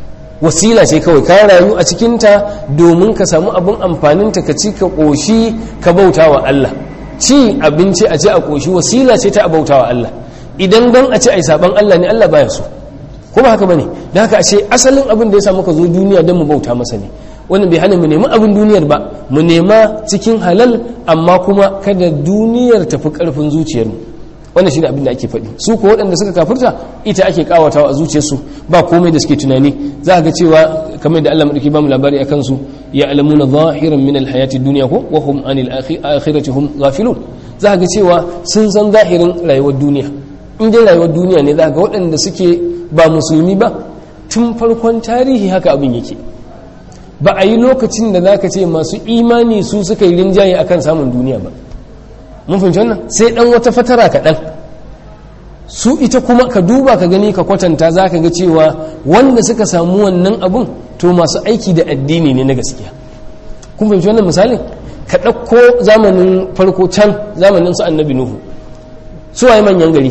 [SPEAKER 1] wasila ce kawai ka rayu a cikinta domin ka samu abin amfaninta ka ci ka ƙoshi ka bauta wa Allah ci abinci a ce a ƙoshi wasila ce ta a bauta wa Allah idan don a ce a yi saɓan Allah ne Allah baya so ko ba haka bane da haka a ce asalin abin da ya samu ka zo duniya don mu bauta masa ne wannan bai hana mu nemi abin duniyar ba mu nema cikin halal amma kuma kada duniyar tafi ƙarfin zuciyarmu wannan shine abin da ake faɗi su ko waɗanda suka kafirta ita ake kawatawa a zuciyarsu ba komai da suke tunani za ga cewa kamar da Allah madauki ba mu labari akan su ya alamuna zahiran min alhayati dunya ko wa hum anil akhirati hum ghafilun za ga cewa sun san zahirin rayuwar duniya in dai rayuwar duniya ne za ga waɗanda suke ba musulmi ba tun farkon tarihi haka abin yake ba a yi lokacin da za ka ce masu imani su suka yi rinjaye akan samun duniya ba mun fahimci wannan sai dan wata fatara kaɗan su ita kuma ka duba ka gani ka kwatanta za ka ga cewa wanda suka samu wannan abun to masu aiki da addini ne na gaskiya kun fahimci wannan misalin ka ɗauko zamanin farko can zamanin su annabi nuhu su waye manyan gari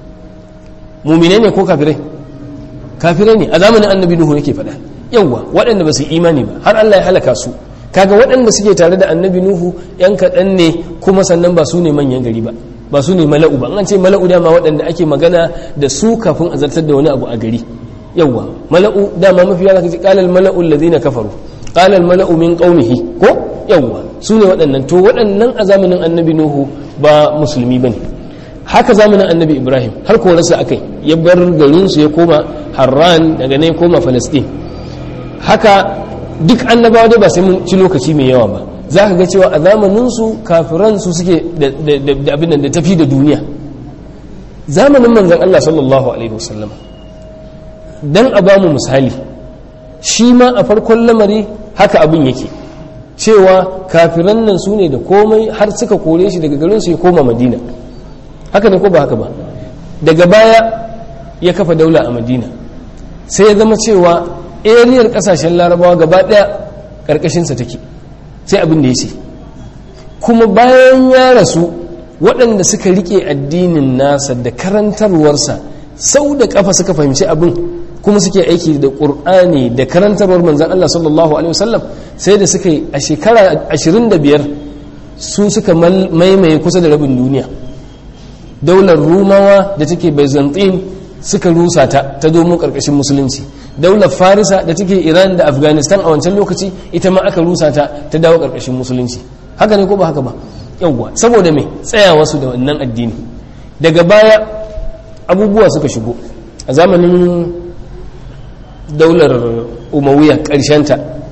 [SPEAKER 1] mumine ne ko kafirai kafirai ne a zamanin annabi nuhu yake faɗa yawwa waɗanda ba su imani ba har allah ya halaka su kaga waɗanda suke tare da annabi nuhu yan kaɗan ne kuma sannan ba su ne manyan gari ba ba su ne mala'u ba an ce mala'u dama waɗanda ake magana da su kafin a zartar da wani abu a gari yawwa mala'u dama mafi yawa kace qalal mala'u alladhina kafaru qalal mala'u min qaumihi ko yawwa su ne waɗannan to waɗannan a zamanin annabi nuhu ba musulmi bane haka zamanin annabi ibrahim har ko rasa akai ya bar garin su ya koma harran daga ne ya koma falastin haka duk annabawa dai ba sai mun ci lokaci mai yawa ba za ka ga cewa a zamaninsu kafiran su suke da abin da tafi da duniya zamanin manzan Allah sallallahu alaihi wasallam dan a bamu misali shi ma a farkon lamari haka abin yake cewa kafiran nan su ne da komai har suka kore shi daga garin su ya koma madina haka ne ko ba haka ba daga baya ya kafa daula a madina sai ya zama cewa ariyar kasashen larabawa gaba daya karkashinsa take sai abin da ya ce kuma bayan ya rasu waɗanda suka rike addinin nasa da karantarwarsa sau da kafa suka fahimci abin kuma suke aiki da ƙur'ani da karantarwar manzan Allah sallallahu alaihi wasallam sai da suka yi a shekara 25 su suka maimaye kusa da rabin duniya daular rumawa da take byzantine suka rusa ta ta domin karkashin musulunci daular farisa da take iran da afghanistan a wancan lokaci ita ma aka rusa ta ta dawo karkashin musulunci haka ne ko ba haka ba yawwa saboda me tsayawa su da wannan addini daga baya abubuwa suka shigo a zamanin daular umawiya ta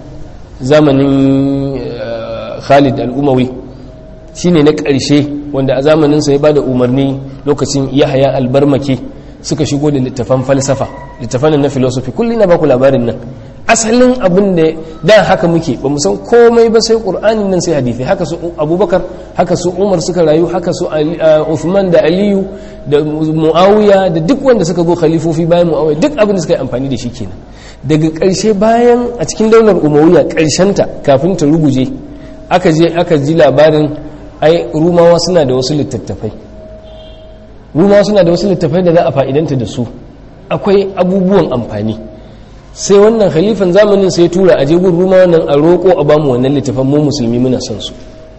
[SPEAKER 1] zamanin khalid al-umawi shine na ƙarshe wanda a zamaninsa ya ba da umarni lokacin yahaya albarmake suka shigo da littafan falsafa littafan na philosophy kullum na baku labarin nan asalin abin da da haka muke ba mu san komai ba sai qur'anin nan sai hadisi haka su abubakar haka su umar suka rayu haka su uthman da aliyu da muawiya da duk wanda suka zo khalifofi bayan muawiya duk abin da suka yi amfani da shi kenan daga ƙarshe bayan a cikin daular umayya ta kafin ta ruguje aka je aka ji labarin ai rumawa suna da wasu littattafai rumawa suna da wasu littattafai da za a fa'idanta da su akwai abubuwan amfani sai wannan khalifan zamanin sai tura a jegun rumawa nan a roƙo a bamu wannan littafan mu musulmi muna son su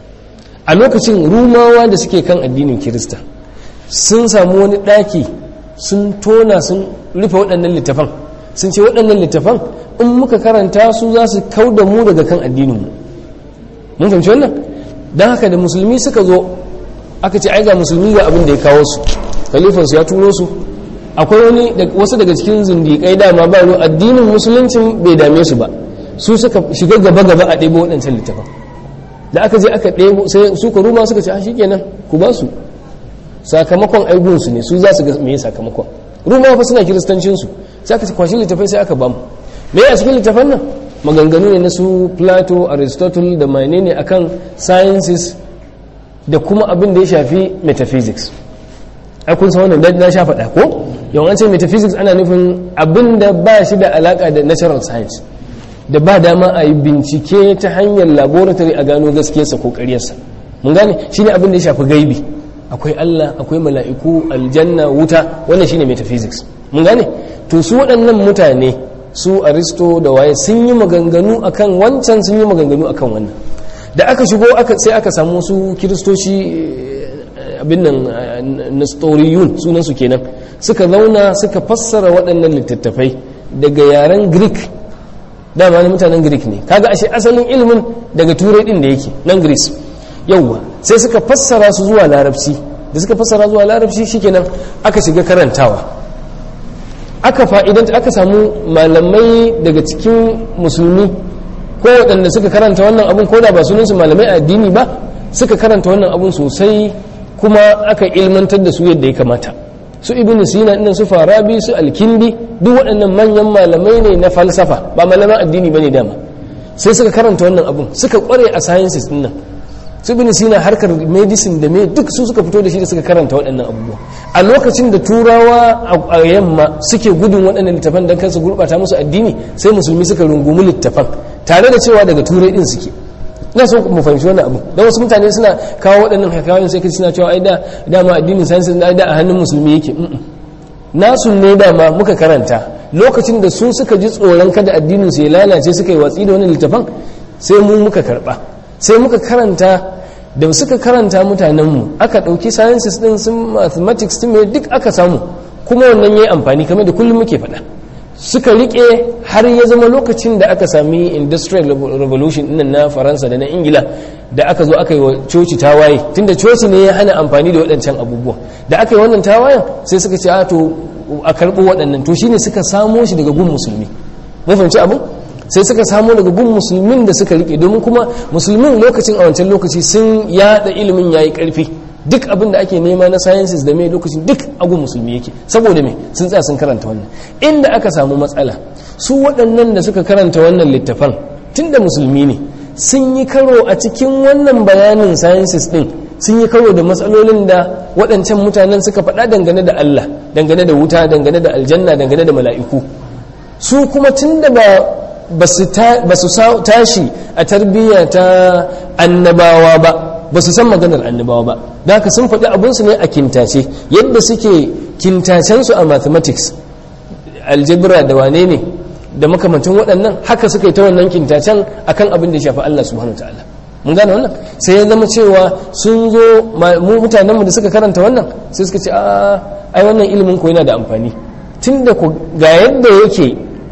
[SPEAKER 1] a lokacin rumawa da suke kan addinin kirista sun samu wani ɗaki sun tona sun rufe waɗannan littafan sun ce waɗannan littafan in muka karanta su za su kau da mu daga kan addininmu mun fahimci wannan don haka da musulmi suka zo aka ce ai ga musulmi ga abin da ya kawo su khalifansu ya turo su akwai wani wasu daga cikin zindiƙai dama ba ruwa addinin musuluncin bai dame su ba su suka shiga gaba gaba a ɗebo waɗancan littafan da aka je aka ɗebo sai su ka ruma suka ce a shikenan ku ba su sakamakon aigunsu ne su za su ga me sakamakon ruma fa suna kiristancinsu sai aka kwashi littafai sai aka ba mu me a cikin littafan nan maganganu ne na su plato aristotle da mane ne akan sciences da kuma abin da ya shafi metaphysics ai kun san wannan na sha faɗa ko yawan ce metaphysics ana nufin abin da ba shi da alaka da natural science da ba dama a yi bincike ta hanyar laboratory a gano gaskiyarsa ko ƙaryarsa mun gane shine abin da ya shafi gaibi akwai Allah akwai mala'iku aljanna wuta wannan shine metaphysics mun gane to su waɗannan mutane su aristo da waye sun yi maganganu akan wancan sun yi maganganu akan wannan da aka shigo sai aka samu su kiristoci abin nan nestoriyun sunan su kenan suka zauna suka fassara waɗannan littattafai daga yaren greek dama na mutanen greek ne kaga ashe asalin ilimin daga turai din da yake nan greece yauwa sai suka fassara su zuwa larabci da suka fassara zuwa larabci shikenan aka shiga karantawa aka fa'idanta aka samu malamai daga cikin musulmi ko waɗanda suka karanta wannan abun ko da ba sunansu malamai addini ba suka karanta wannan abun sosai kuma aka ilmantar da su yadda ya kamata su ibn sina ɗin su farabi su alkindi duk waɗannan manyan malamai ne na falsafa ba malaman addini ba ne dama sai suka karanta wannan abun suka ƙware a sciences ɗin nan su bin sina harkar medicine da me duk su suka fito da shi da suka karanta waɗannan abubuwa a lokacin da turawa a yamma suke gudun waɗannan littafan don kansu gurɓata musu addini sai musulmi suka rungumi littafan tare da cewa daga turai ɗin suke ina so mu fahimci wannan abu don wasu mutane suna kawo waɗannan hakayoyin sai kaji suna cewa ai da dama addinin science da a hannun musulmi yake nasu ne dama muka karanta lokacin da su suka ji tsoron kada addinin su ya lalace suka yi watsi da wani littafan sai mu muka karɓa sai muka karanta da suka karanta mutanenmu aka ɗauki sciences ɗin sun mathematics ɗin mai duk aka samu kuma wannan ya yi amfani kamar da kullum muke faɗa suka riƙe har ya zama lokacin da aka sami industrial revolution ɗin na faransa da na ingila da aka zo aka yi wa coci tawaye tunda coci ne ya hana amfani da waɗancan abubuwa da aka yi wannan tawayen sai suka ce a to a karɓo waɗannan to shine suka samo shi daga gun musulmi mun fahimci abin sai suka samu daga gun musulmin da suka rike domin kuma musulmin lokacin a wancan lokaci sun yada ilimin yayi karfi duk abin da ake nema na sciences da mai lokacin duk a gun musulmi yake saboda me sun tsaya sun karanta wannan inda aka samu matsala su waɗannan da suka karanta wannan littafan tunda musulmi ne sun yi karo a cikin wannan bayanin sciences din sun yi karo da matsalolin da waɗancan mutanen suka faɗa dangane da Allah dangane da wuta dangane da aljanna dangane da mala'iku su kuma tun da ba ba su tashi a tarbiyya ta annabawa ba ba su san maganar annabawa ba da haka sun faɗi abinsu ne a kintace yadda suke kintacensu a mathematics aljibra da wane ne da makamantan waɗannan haka suka yi ta wannan kintacen akan abin da ya shafi Allah subhanahu wa ta'ala mun gane wannan sai ya zama cewa sun zo mu mutanenmu da suka karanta wannan sai suka ce a ai wannan ilimin ko yana da amfani tunda ku ga yadda yake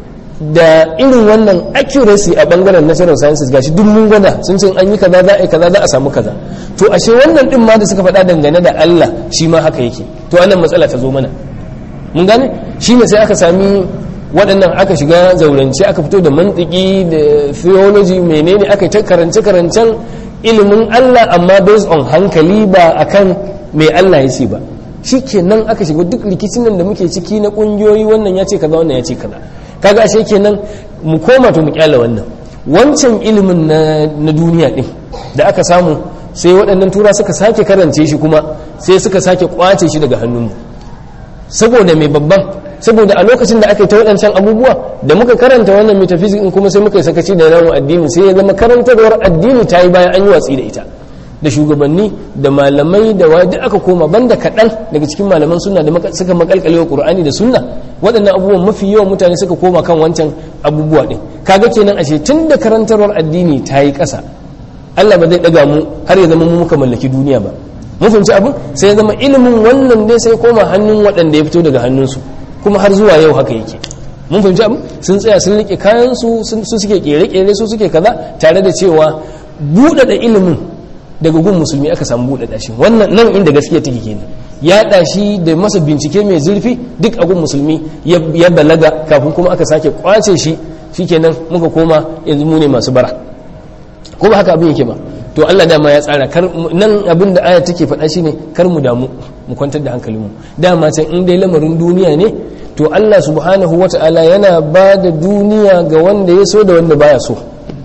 [SPEAKER 1] da irin wannan accuracy a bangaren natural sciences gashi duk mun gwada sun ce an yi kaza za a yi kaza za a samu kaza to ashe wannan din ma da suka faɗa dangane da Allah shi ma haka yake to wannan matsala ta zo mana mun gane shi ne sai aka sami waɗannan aka shiga zaurance aka fito da mantiki da theology menene aka yi ta karance karancen ilimin Allah amma based on hankali ba akan mai Allah ya ce ba shi kenan aka shiga duk rikicin nan da muke ciki na ƙungiyoyi wannan ya ce kaza wannan ya ce kaza kaga ashe kenan mu koma to mu kyala wannan wancan ilimin na duniya din da aka samu sai waɗannan tura suka sake karance shi kuma sai suka sake kwace shi daga hannunmu saboda mai babban saboda a lokacin da aka yi ta waɗancan abubuwa da muka karanta wannan metaphysics in kuma sai muka yi sakaci da namun addini sai ya zama karantarwar addini ta yi bayan an yi watsi da ita da shugabanni da malamai da wa duk aka koma banda kaɗan daga cikin malaman sunna da suka makalkale wa qur'ani da sunna waɗannan abubuwan mafi yawan mutane suka koma kan wancan abubuwa ɗin kaga kenan ashe tun da karantarwar addini ta yi ƙasa Allah ba zai ɗaga mu har ya zama mu muka mallaki duniya ba mun fahimci abin sai ya zama ilimin wannan dai sai koma hannun waɗanda ya fito daga hannunsu kuma har zuwa yau haka yake mun fahimci abin sun tsaya sun rike kayan su su suke kere-kere su suke kaza tare da cewa buɗaɗa ilimin daga gun musulmi aka samu buɗaɗa shi wannan nan inda gaskiya take kenan yaɗa shi da masa bincike mai zurfi duk a gun musulmi ya balaga kafin kuma aka sake kwace shi shikenan muka koma yanzu mu ne masu bara ko ba haka abin yake ba to Allah dama ya tsara kar nan abin da aya take faɗa shine kar mu damu mu kwantar da hankalinmu dama can in dai lamarin duniya ne to Allah subhanahu wata'ala yana ba da duniya ga wanda ya so da wanda baya so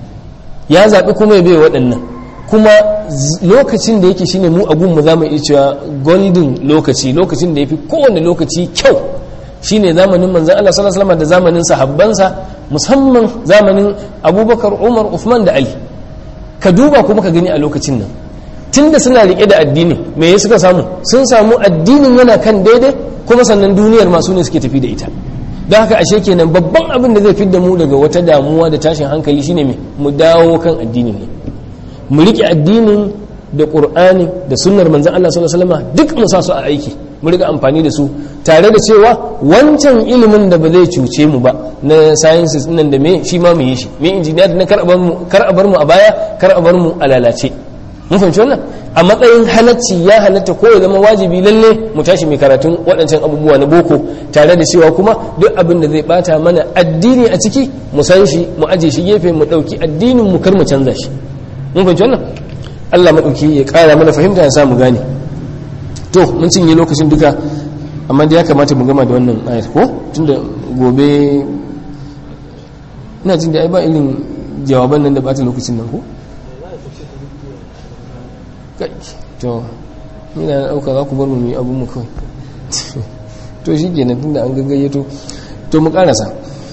[SPEAKER 1] ya zaɓi kuma ya bai waɗannan kuma lokacin da yake shine mu a gunmu za mu iya cewa golden lokaci lokacin da ya fi kowane lokaci kyau shine zamanin manzan Allah sallallahu alaihi da zamanin sahabbansa musamman zamanin Abubakar Umar Uthman da Ali ka duba kuma ka gani a lokacin nan tunda suna rike da addini me ya suka samu sun samu addinin yana kan daidai kuma sannan duniyar masu ne suke tafi da ita don haka ashe kenan babban abin da zai fidda mu daga wata damuwa da tashin hankali shine me mu dawo kan addinin ne mu rike addinin da qur'ani da sunnar manzon Allah sallallahu alaihi wasallam duk mu sa su a aiki mu riga amfani da su tare da cewa wancan ilimin da ba zai cuce mu ba na sciences nan da me shi ma mu yi shi me engineer na kar a bar mu kar a bar mu a baya kar a bar mu a lalace mun fahimci wannan a matsayin halacci ya halatta ko ya zama wajibi lalle mu tashi mai karatun waɗancan abubuwa na boko tare da cewa kuma duk abin da zai bata mana addini a ciki mu san shi mu aje shi gefe mu ɗauki addinin mu kar mu canza shi mun fahimci wannan Allah maɗauki ya ƙara mana fahimta ya samu gane to mun cinye lokacin duka amma da ya kamata mu gama da wannan ayat ko tunda gobe ina jin da ai ba irin jawaban nan da bata lokacin nan ko kai to ina na dauka za ku bar mu yi abun mu kawai to shi kenan tunda an gaggaye to mu karasa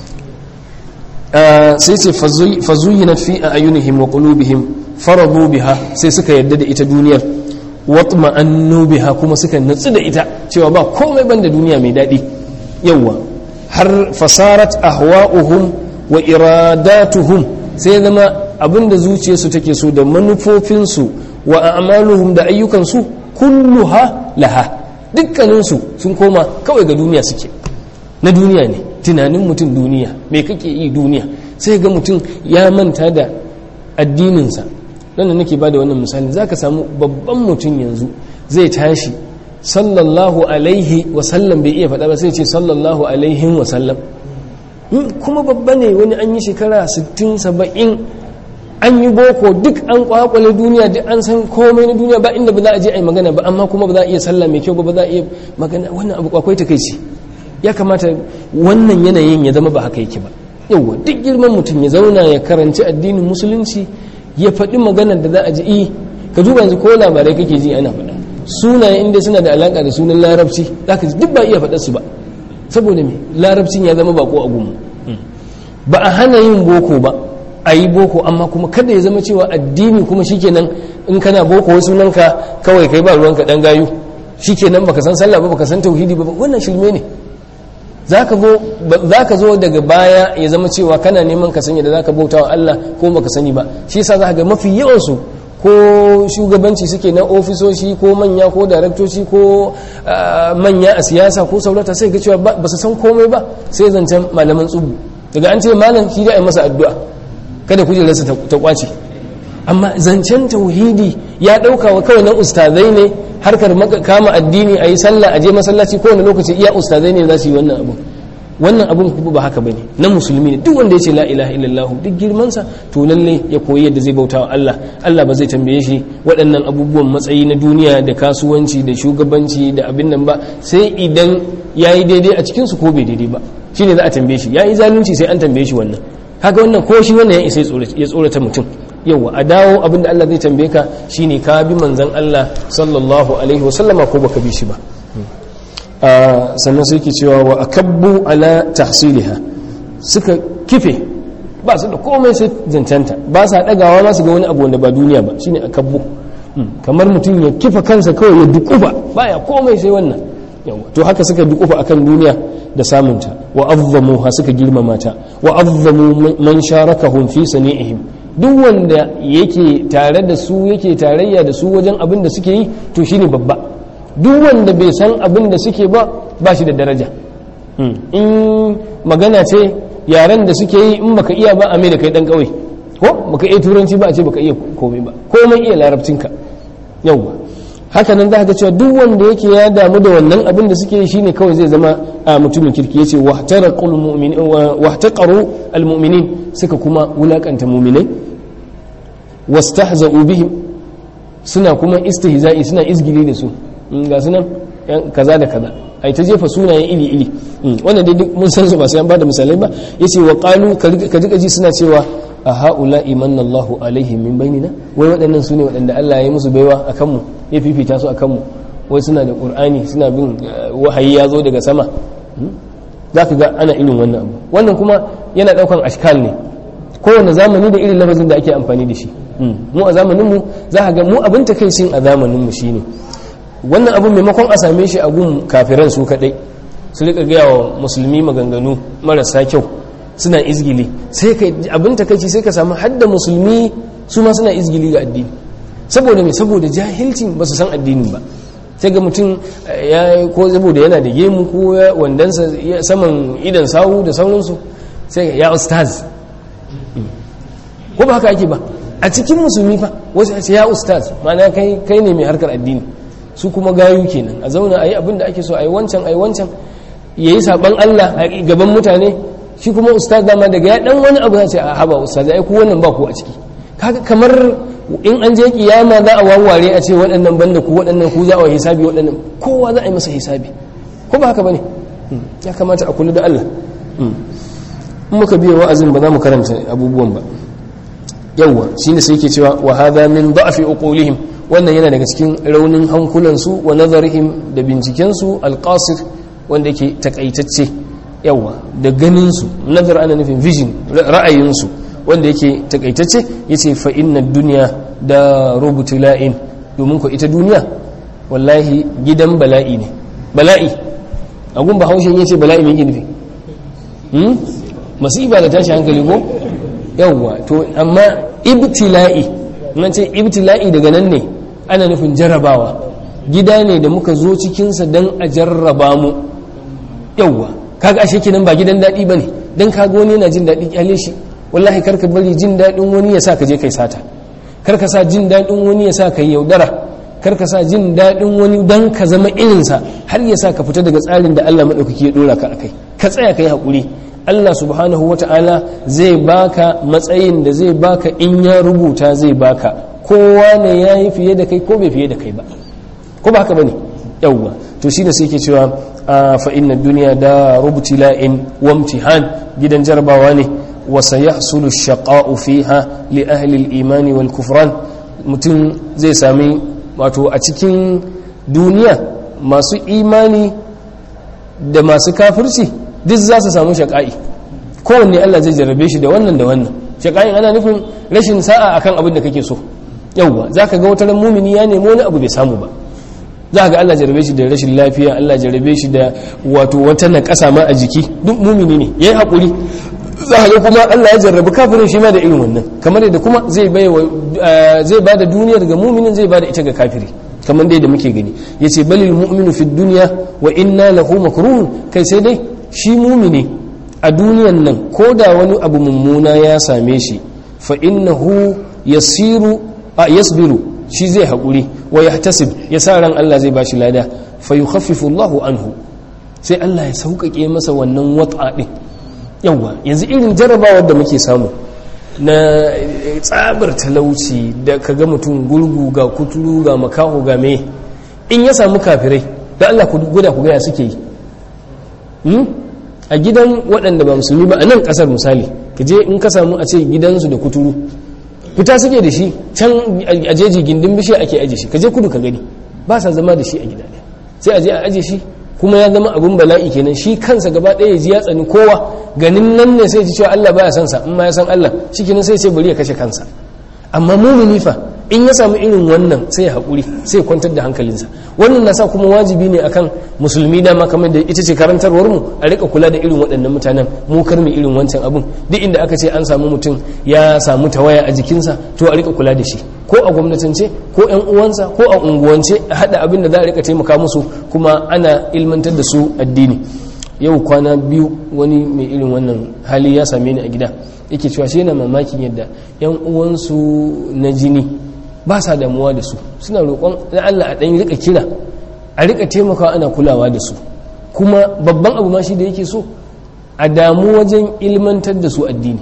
[SPEAKER 1] sai ce fazuyinat fi ayunihim wa qulubihim faradu biha sai suka yadda da ita duniyar watma'annu biha kuma suka natsu da ita cewa ba komai banda duniya mai daɗi yawa har fasarat ahwa'uhum wa iradatuhum sai zama abinda zuciyarsu take so da manufofinsu wa a'maluhum da ayyukansu kulluha laha dukkaninsu sun koma kawai ga duniya suke na duniya ne tunanin mutum duniya me kake yi duniya sai ga mutum ya manta da addininsa nan nake ba da wannan misali za ka samu babban mutum yanzu zai tashi sallallahu alaihi wasallam bai iya faɗa ba sai ce sallallahu alaihin wasallam kuma babba ne wani an yi shekara 60-70 an yi boko duk an kwakwale duniya duk an san komai na duniya ba inda ba za a je a yi magana ba amma kuma ba za a iya sallah mai kyau ba ba za a iya magana wannan abu kwakwai ta kai ce ya kamata wannan yanayin ya zama ba haka yake ba yauwa duk girman mutum ya zauna ya karanci addinin musulunci ya faɗi maganar da za a ji i ka duba yanzu ko labarai kake ji ana faɗa sunaye inda suna da alaƙa da sunan larabci za ka ji duk ba iya faɗa su ba saboda me larabcin ya zama bako a gumu ba a hana yin boko ba a yi boko amma kuma kada ya zama cewa addini kuma shikenan in kana boko wai sunanka kawai kai ba ruwanka dan gayu shikenan baka san sallah ba baka san tauhidi ba wannan shirme ne za ka zo daga baya ya zama cewa kana neman ka sanya da za ka bauta wa Allah ko baka sani ba shi yasa za ga mafi yawansu ko shugabanci suke na ofisoshi ko manya ko daraktoci ko manya a siyasa ko saurata sai ga cewa ba su san komai ba sai zancen malaman tsubu daga an ce malam shi da a masa addu'a kada kujerarsa ta kwace amma zancen tauhidi ya ɗauka wa kawai na ustazai ne harkar kama addini a yi sallah a je masallaci kowane lokaci iya ustazai ne za su yi wannan abu wannan abun kuma ba haka bane na musulmi ne duk wanda ya ce la ilaha illallah duk girmansa to lalle ya koyi yadda zai bauta wa Allah Allah ba zai tambaye shi waɗannan abubuwan matsayi na duniya da kasuwanci da shugabanci da abin nan ba sai idan yayi daidai a cikin su ko bai daidai ba shine za a tambaye shi yayi zalunci sai an tambaye shi wannan kaga wannan ko shi wannan ya isa ya tsorata mutum yawa a dawo abin da Allah zai tambaye ka shine ka bi manzon Allah sallallahu alaihi wasallama ko baka bi shi ba sannan sai ke cewa wa akabbu ala tahsiliha suka kife ba su da komai sai zancanta ba sa dagawa ba su ga wani abu wanda ba duniya ba shine akabbu kamar mutum ya kifa kansa kawai ya dukufa baya komai sai wannan yawa to haka suka dukufa akan duniya da samunta wa azzamu ha suka girmama ta wa azzamu man sharakahum fi sani'ihim duk wanda yake tare da su yake tarayya da su wajen abin da suke yi to shine babba duk wanda bai san abin da suke ba ba shi da daraja in magana ce yaren da suke yi in baka iya ba a mai da kai dan kauye ko baka iya turanci ba a ce baka iya komai ba komai iya larabcinka yauwa haka nan za ka cewa duk wanda yake ya damu da wannan abin da suke yi shine kawai zai zama a mutumin kirki yace wahtaqul mu'minin wahtaqaru almu'minin suka kuma wulakanta mu'minai wastahza'u bihim suna kuma istihza'i suna izgili da su ga sunan kaza da kaza ai ta jefa sunaye iri iri wannan dai duk mun san su ba sai an bada misalai ba yace wa qalu ka ji ji suna cewa a haula imanna Allahu alaihim min bainina wai waɗannan sune waɗanda Allah ya musu baiwa akan mu ya fifita su akan mu wai suna da qur'ani suna bin wahayi ya zo daga sama zaka ga ana irin wannan abu wannan kuma yana daukan ashkal ne kowane zamani da irin lafazin da ake amfani da shi mu a zamaninmu za ka ga mu abin takaicin a zamaninmu shine wannan abin maimakon a same shi a gun kafiran su kadai su rika gaya wa musulmi maganganu marasa kyau suna izgili sai ka abin takaici sai ka samu hadda musulmi su ma suna izgili ga addini saboda me saboda jahilcin ba su san addinin ba sai ga mutum ya ko saboda yana da gemu ko wandansa saman idan sawu da sauransu sai ya ustaz ko ba haka ake ba a cikin musulmi fa wasu ce ya ustaz ma'ana kai kai ne mai harkar addini su kuma gayu kenan a zauna ayi abin da ake so ayi wancan ayi wancan yayi saban Allah a gaban mutane shi kuma ustaz dama daga ya dan wani abu ya ce a haba ustaz ai ku wannan ba ku a ciki kaga kamar in an je kiyama za a wawware a ce waɗannan banda ku waɗannan ku za a hisabi waɗannan kowa za a yi masa hisabi ko ba haka bane ya kamata a kula da Allah in muka biya wa'azin ba za mu karanta abubuwan ba yawwa shine sai yake cewa wa hadha min da'fi uqulihim wannan yana daga cikin raunin hankulansu wa nazarihim da bincikensu alqasir wanda yake takaitacce yawwa da ganinsu nazar ana nufin vision ra'ayinsu wanda yake takaitacce yace fa inna dunya da rubutula'in domin ko ita duniya wallahi gidan bala'i ne bala'i agun bahaushen yace bala'i me yake nufi hmm masiba da tashi hankali ko yawwa to amma ibtila'i nan ce ibtila'i daga nan ne ana nufin jarrabawa gida ne da muka zo cikinsa don a jarraba mu yawwa kaga ashe kenan ba gidan daɗi ba ne don kaga wani yana jin daɗi kyale shi wallahi karka bari jin daɗin wani ya sa ka je kai sata karka sa jin daɗin wani ya sa ka yi yaudara karka sa jin daɗin wani don ka zama irinsa har ya sa ka fita daga tsarin da Allah maɗaukaki ya ɗora ka a kai ka tsaya ka yi haƙuri Allah subhanahu wata'ala zai baka matsayin da zai baka in ya rubuta zai baka kowa ne ya yi fiye da kai ko bai fiye da kai ba ko ba haka ba ne yauwa to shi da sai ke cewa fa inna duniya da rubuti la'in wa imtihan gidan jarabawa ne wa sayahsulu shaqa'u fiha li ahli al-imani wal kufran mutum zai sami wato a cikin duniya masu imani da masu kafirci duk za su samu shaƙa'i kowanne Allah zai jarrabe shi da wannan da wannan shaƙa'in ana nufin rashin sa'a akan abin da kake so yauwa za ka ga wata mumini ya nemi wani abu bai samu ba za ga Allah jarrabe shi da rashin lafiya Allah jarrabe shi da wato wata na ƙasa ma a jiki duk mumini ne ya yi haƙuri za ga kuma Allah ya jarrabi kafirin shi ma da irin wannan kamar yadda kuma zai ba da duniyar ga muminin zai ba da ita ga kafiri kamar dai da muke gani ya ce balil mu'minu fi duniya wa inna lahu makruhun kai sai dai shi mumini a duniyan nan ko da wani abu mummuna ya same shi fa innahu yasiru a yasbiru shi zai haƙuri wa yahtasib ya sa ran Allah zai bashi lada fa yukhaffifu Allahu anhu sai Allah ya sauƙaƙe masa wannan wat'a ɗin yawwa yanzu irin jarabawar da muke samu na tsabar talauci da ka ga mutum gurgu ga kuturu ga makaho ga me in ya samu kafirai da Allah ku guda ku gaya suke yi a gidan waɗanda ba musulmi ba a nan ƙasar misali ka je in ka samu a ce gidansu da kuturu fita suke da shi can a jeji gindin bishiya ake aje shi ka je kudu ka gani ba sa zama da shi a gida ɗaya sai a je a aje shi kuma ya zama abin bala'i kenan shi kansa gaba ɗaya ya ji ya tsani kowa ganin nan ne sai ji cewa Allah baya son sa in ma ya san Allah shikenan sai ce bari ya kashe kansa amma mumini fa in ya samu irin wannan sai ya haƙuri sai ya kwantar da hankalinsa wannan na sa kuma wajibi ne akan musulmi dama kamar da ita ce karantarwar mu a rika kula da irin waɗannan mutanen mu kar mu irin wancan abun duk inda aka ce an samu mutum ya samu tawaya a jikinsa to a rika kula da shi ko a gwamnatance ko yan uwansa ko a unguwance a haɗa abin da za a rika taimaka musu kuma ana ilmantar da su addini yau kwana biyu wani mai irin wannan hali ya same ni a gida yake cewa shi yana mamakin yadda yan uwansu na jini ba sa damuwa da su suna roƙon na Allah a ɗan rika kira a rika taimakawa ana kulawa da su kuma babban abu ma shi da yake so a damu wajen ilmantar da su addini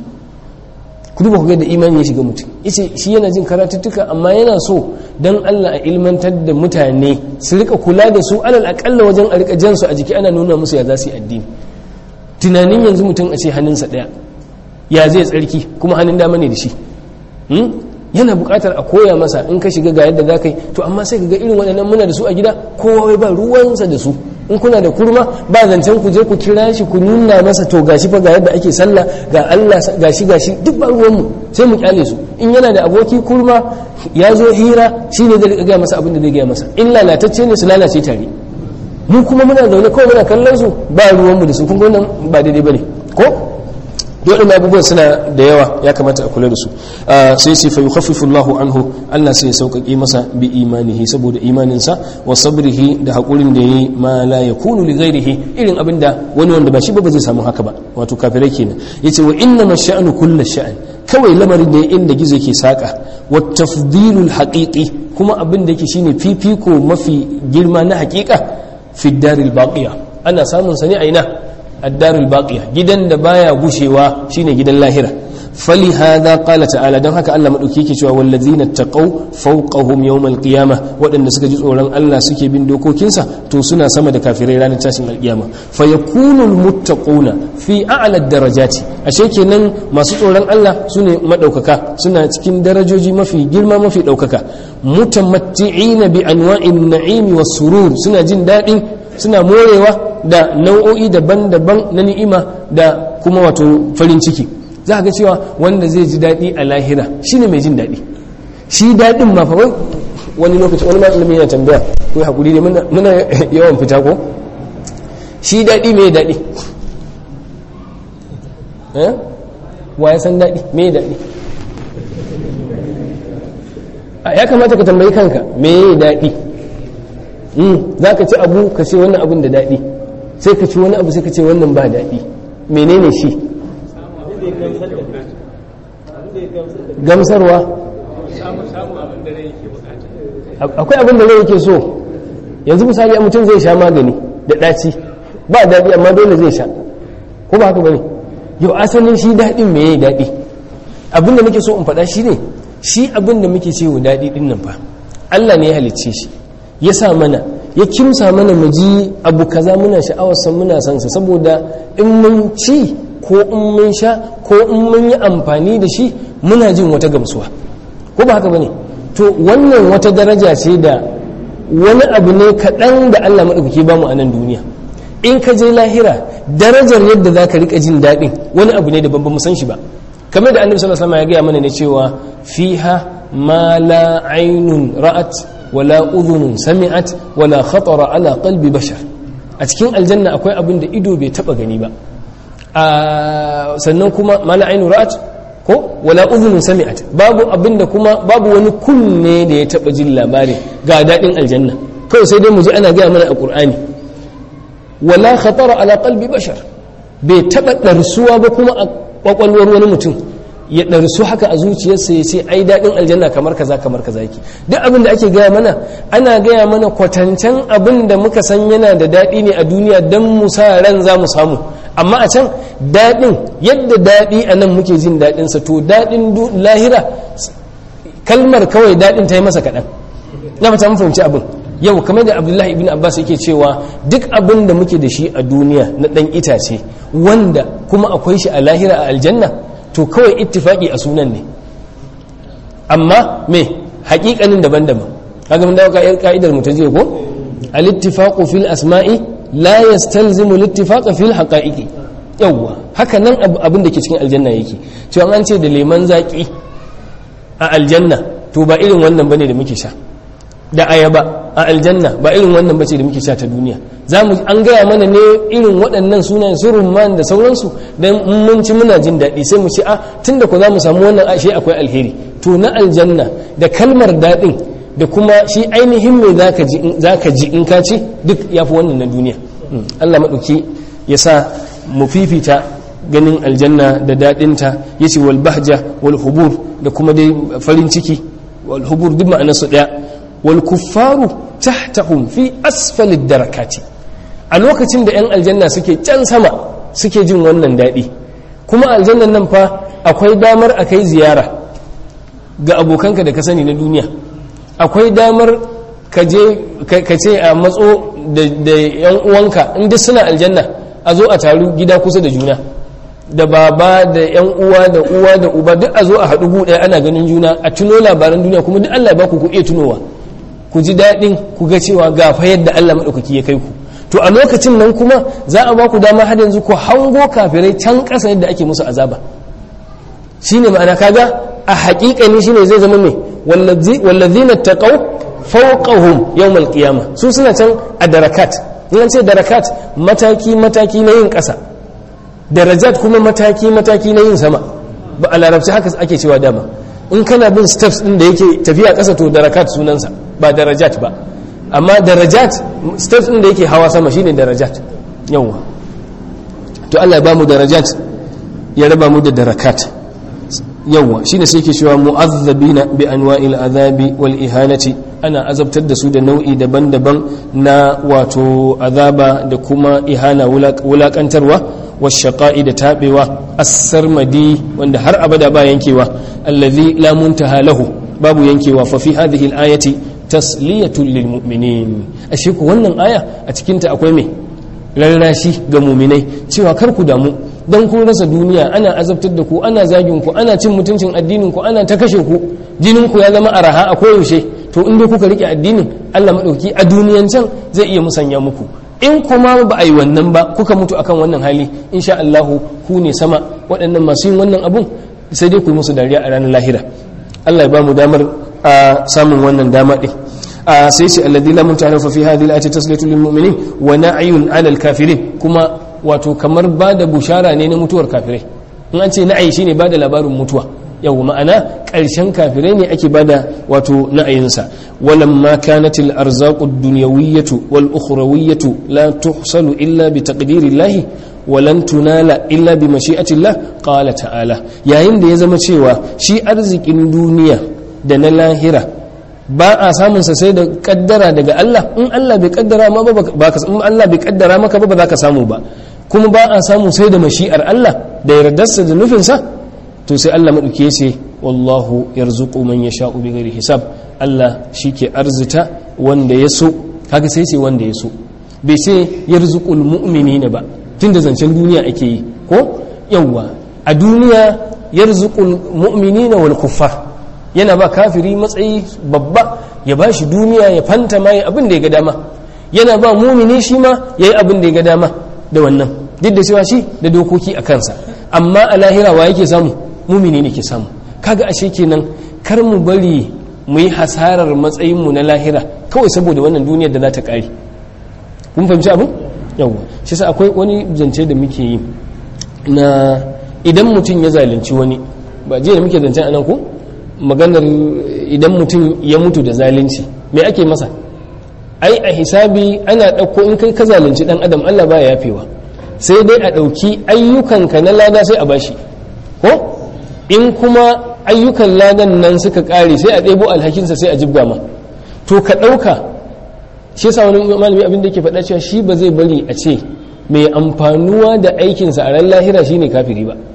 [SPEAKER 1] ku duba ku ga da imani ya shiga mutum yace shi yana jin karatuttuka amma yana so dan Allah a ilmantar da mutane su rika kula da su alal akalla wajen a rika jan su a jiki ana nuna musu ya za su yi addini tunanin yanzu mutum a ce hannunsa ɗaya ya zai tsarki kuma hannun dama ne da shi yana buƙatar a koya masa in ka shiga ga yadda za ka yi to amma sai ka ga irin waɗannan muna da su a gida kowa ba ruwansa da su in kuna da kurma ba zancen ku je ku kira shi ku nuna masa to gashi fa ga yadda ake sallah ga Allah gashi gashi duk ba ruwanmu sai mu kyale su in yana da aboki kurma ya zo hira shine zai gaya masa abin da zai gaya masa in lalatacce ne su lalace tare mu kuma muna zaune kawai muna kallon su ba ruwanmu da su kun nan ba daidai bane ko dole abubuwan suna da yawa ya kamata a kula da su sai sai fa yukhaffifu Allahu anhu Allah sai ya sauƙaƙe masa bi imanihi saboda imaninsa wa sabrihi da hakurin da yayi ma la yakunu li ghairihi irin abinda wani wanda ba shi ba zai samu haka ba wato kafirai kenan yace wa inna masha'anu kullu sha'an kawai lamarin da inda gizo yake saka wa tafdilul haqiqi kuma abin da yake shine fifiko mafi girma na haƙiƙa fi daril baqiya ana samun sa ne a ina الدار الباقية جدا دبايا غشوا شيني جدا لاهرة فلهذا قال تعالى دون هكا الله مدوكي كي والذين اتقوا فوقهم يوم القيامة وأن سكا جزء وران الله سكي بن دوكو كنسا توسنا سما كافرين رانا تاسم القيامة فيكون المتقون في أعلى الدرجات أشيكي نن ما سكي وران الله سنة مدوككا سنة تكين درجوجي ما في جرما ما في دوككا متمتعين بأنواع النعيم والسرور سنة جن دائم suna morewa da nau'o'i daban-daban na ni'ima da kuma wato farin ciki za ga cewa wanda zai ji daɗi a lahira shine mai jin daɗi shi daɗin ma fa wani lokaci wani malami yana tambaya ko hakuri ne muna yawan fita ko shi daɗi mai daɗi wa ya san daɗi mai daɗi ya kamata ka tambayi kanka mai daɗi za ka ci abu ka ce wannan abin da daɗi sai ka ci wani abu sai ka ce wannan ba daɗi menene shi gamsarwa akwai abin da rai yake so yanzu misali a mutum zai sha magani da ɗaci ba daɗi amma dole zai sha ko ba haka bane yau asalin shi daɗin me yayi daɗi abin da muke so in faɗa shi ne shi abin da muke cewa daɗi ɗin nan fa Allah ne ya halicce shi ya sa mana ya kimsa mana mu ji abu kaza muna sha'awarsa muna son sa saboda in mun ci ko in mun sha ko in mun yi amfani da shi muna jin wata gamsuwa ko ba haka bane to wannan wata daraja ce da wani abu ne kaɗan da Allah maɗaukaki ba mu a nan duniya in ka je lahira darajar yadda za ka riƙa jin daɗin wani abu ne da ban mu san shi ba kamar da annabi sallallahu alaihi wasallam ya gaya mana ne cewa fiha ma la ainun ra'at wala udhunun sami'at wala khatara ala qalbi bashar a cikin aljanna akwai abin da ido bai taba gani ba sannan kuma mala ainu ra'at ko wala udhunun sami'at babu abin da kuma babu wani kunne da ya taba jin labari ga dadin aljanna kawai sai dai mu ji ana gaya mana a qur'ani wala khatara ala qalbi bashar bai taba darsuwa ba kuma a kwakwalwar wani mutum ya ɗarsu haka a zuciyarsa ya ce ai daɗin aljanna kamar kaza kamar kaza yake duk abin da ake gaya mana ana gaya mana kwatancen abin da muka san yana da daɗi ne a duniya don mu sa ran za mu samu amma a can daɗin yadda daɗi a nan muke jin daɗinsa to daɗin lahira kalmar kawai daɗin ta yi masa kaɗan na fata mun fahimci abin yau kamar da abdullahi ibn abbas yake cewa duk abin da muke da shi a duniya na ɗan itace wanda kuma akwai shi a lahira a aljanna to kawai ittifaki a sunan ne amma me haƙiƙanin daban-daban kaga mun dawo ka'idar mu ta je ko al-ittifaqu fil asma'i la yastalzimu al-ittifaqa fil haqa'iqi yawwa haka nan abin da ke cikin aljanna yake cewa an ce da leman zaki a aljanna to ba irin wannan bane da muke sha da ayaba a aljanna ba irin wannan bace da muke sha ta duniya zamu an gaya mana ne irin waɗannan sunayen su rumman da sauransu dan mun ci muna jin daɗi sai mu ce a tunda ko zamu samu wannan ashe akwai alheri to na aljanna da kalmar daɗin da kuma shi ainihin me zaka ji zaka ji in ka ci duk yafi wannan na duniya Allah madauki ya sa mu fifita ganin aljanna da daɗinta yace wal bahja wal hubur da kuma dai farin ciki wal hubur duk ma'anarsu ɗaya والكفار تحتهم في أسفل الدركات a lokacin da 'yan aljanna suke can sama suke jin wannan daɗi kuma aljannan nan fa akwai damar a kai ziyara ga abokanka da ka sani na duniya akwai damar ka ce a matso da 'yan uwanka inda suna aljanna a zo a taru gida kusa da juna da baba da 'yan uwa da uwa da uba duk a zo a haɗu gu ɗaya ana ganin juna a tuno labaran duniya kuma duk allah ba ku ku iya tunowa ku ji daɗin ku ga cewa ga fa yadda Allah maɗaukaki ya kai ku to a lokacin nan kuma za a ba ku dama har yanzu ku hango kafirai can ƙasa yadda ake musu azaba shine ma'ana kaga a haƙiƙani shine zai zama mai wallazina taqaw fawqahum yawmal qiyama su suna can a darakat in ce darakat mataki mataki na yin ƙasa darajat kuma mataki mataki na yin sama ba a larabci haka ake cewa dama in kana bin steps din da yake tafiya ƙasa to darakat sunansa ba darajat ba amma darajat steps din da yake hawa sama shine darajat yawa to Allah ya ba mu darajat ya raba mu da darakat yawa shine sai yake cewa mu'azzabina bi anwa'il azabi wal ihanati ana azabtar da su da nau'i daban-daban na wato azaba da kuma ihana wulakantarwa washaqa'i da tabewa as-sarmadi wanda har abada ba yankewa allazi la muntaha lahu babu yankewa fa fi hadhihi al-ayati tasliyatun lil mu'minin ashe ku wannan aya a cikin ta akwai me rarrashi ga mu'minai cewa kar ku damu dan kun rasa duniya ana azabtar da ku ana zagin ku ana cin mutuncin addinin ku ana ta kashe ku jinin ku ya zama araha a koyaushe to in dai kuka rike addinin Allah madauki a duniyan can zai iya musanya muku in kuma ba a yi wannan ba kuka mutu akan wannan hali insha Allah ku ne sama waɗannan masu yin wannan abun sai dai ku yi musu dariya a ranar lahira Allah ya ba mu damar a samun wannan dama ɗin sai ce alladhi la muntaha fa fi hadhihi al-ayati tasliyatu lil mu'minin wa na'yun 'ala al-kafirin kuma wato kamar ba da bushara ne na mutuwar kafirai in an ce na'ayi shine ba da labarin mutuwa yau ma'ana ƙarshen kafirai ne ake bada wato na'ayinsa walamma kanat al-arzaqu ad-dunyawiyyatu wal ukhrawiyyatu la tuhsalu illa bi taqdirillahi wa lan tunala illa bi mashi'atillah qala ta'ala yayin da ya zama cewa shi arzikin duniya da na lahira ba a samun sa sai da kaddara daga Allah in Allah bai kaddara ma ba ka in Allah bai kaddara maka ba ba za ka samu ba kuma ba a samu sai da mashi'ar Allah da yardarsa da nufinsa to sai Allah maɗauki ya ce wallahu yarzuqu man yasha'u bighairi hisab Allah shike arzita wanda ya so kaga sai ce wanda ya so bai sai yarzuqul mu'minina ba tunda zancen duniya ake yi ko yawwa a duniya yarzuqul mu'minina wal kuffar yana ba kafiri matsayi babba ya ba shi duniya ya fanta ma abin da ya ga dama yana ba mumini shi ma ya yi abin da ya ga dama da wannan duk da cewa shi da dokoki a kansa amma a lahira wa yake samu mumini ne ke samu kaga ashe kenan kar mu bari mu yi hasarar matsayinmu na lahira kawai saboda wannan duniyar da za ta ƙare kun fahimci abin yawwa shi sa akwai wani zance da muke yi na idan mutum ya zalunci wani ba jiya da muke zance a nan ko maganar idan mutum ya mutu da zalunci me ake masa ai a hisabi ana ɗauko in kai ka zalunci ɗan adam allah baya yafewa sai dai a ɗauki ayyukanka na lada sai a bashi ko in kuma ayyukan ladan nan suka kare sai a ɗebo alhakinsa sai a jibga ma to ka ɗauka shi yasa wani malami abin da yake faɗa cewa shi ba zai bari a ce mai amfanuwa da aikinsa a ran lahira shine kafiri ba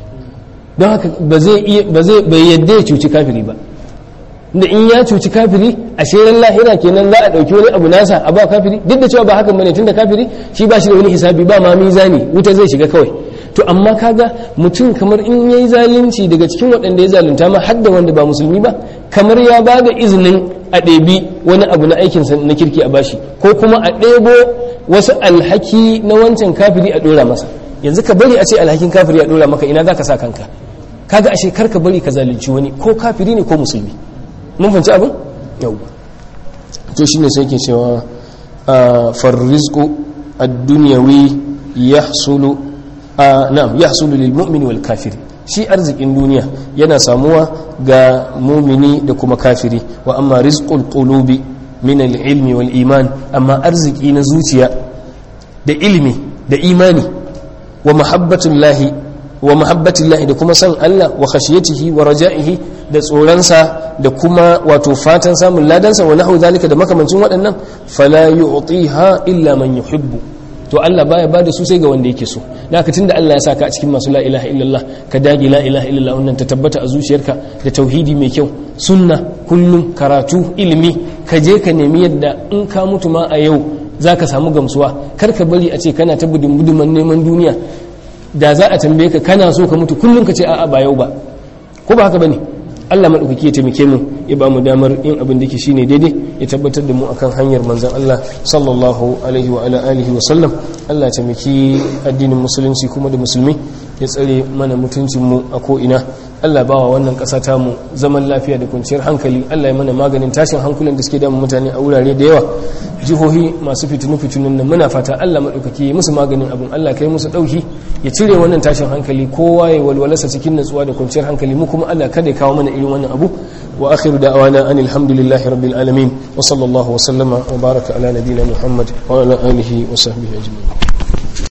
[SPEAKER 1] don haka ba zai iya ba zai bai yadda ya cuci kafiri ba da in ya cuci kafiri a shirin lahira kenan za a ɗauki wani abu nasa a ba kafiri duk da cewa ba hakan bane tunda kafiri shi ba shi da wani hisabi ba ma mizani wuta zai shiga kawai to amma kaga mutum kamar in yayi zalunci daga cikin waɗanda ya zalunta ma har da wanda ba musulmi ba kamar ya ba da izinin a ɗebi wani abu na aikinsa na kirki a bashi ko kuma a ɗebo wasu alhaki na wancan kafiri a ɗora masa yanzu ka bari a ce alhakin kafiri a ɗora maka ina za ka sa kanka kaga ashe kar ka bari ka zalunci wani ko kafiri ne ko musulmi mun fahimci abin yau to shine sai ke cewa farrizqu ad-dunyawi yahsulu na'am yahsulu lil mu'mini wal kafiri shi arzikin duniya yana samuwa ga mumini da kuma kafiri wa amma rizqul qulubi min al-ilmi wal iman amma arziki na zuciya da ilimi da imani wa mahabbatullahi wa mahabbatillahi da kuma san Allah wa khashiyatihi wa raja'ihi da tsoronsa da kuma wato fatan samun ladansa wa nahu zalika da makamancin waɗannan fala yu'tiha illa man yuhibbu to Allah baya bada su sai ga wanda yake so da haka tunda Allah ya saka a cikin masu la ilaha illallah ka dage la ilaha illallah wannan ta tabbata a zuciyarka da tauhidi mai kyau sunna kullum karatu ilimi ka je ka nemi yadda in ka mutu ma a yau zaka samu gamsuwa kar ka bari a ce kana ta budin buduman neman duniya da za a tambaye ka kana so ka mutu kullum ka ce a'a ba yau ba ko ba haka bane Allah maɗaukaki ya taimake mu ya ba mu damar yin abin da ke shine daidai ya tabbatar da mu akan hanyar manzon Allah sallallahu alaihi wa ala alihi wa sallam Allah ya taimaki addinin musulunci kuma da musulmi ya tsare mana mutuncin mu a ko ina Allah bawa wannan ƙasa ta mu zaman lafiya da kwanciyar hankali Allah ya mana maganin tashin hankulan da suke damun mutane a wurare da yawa jihohi masu fitinu fitinun nan muna fata Allah maɗaukaki ya musu maganin abin Allah kai musu ɗauki ya cire wannan tashin hankali kowa ya walwalarsa cikin natsuwa da kwanciyar hankali mu kuma Allah kada ya kawo mana irin wannan abu wa akhiru da'wana anil hamdulillahi rabbil alamin wa sallallahu wa sallama wa baraka ala nabiyyina muhammad wa ala alihi wa sahbihi ajma'in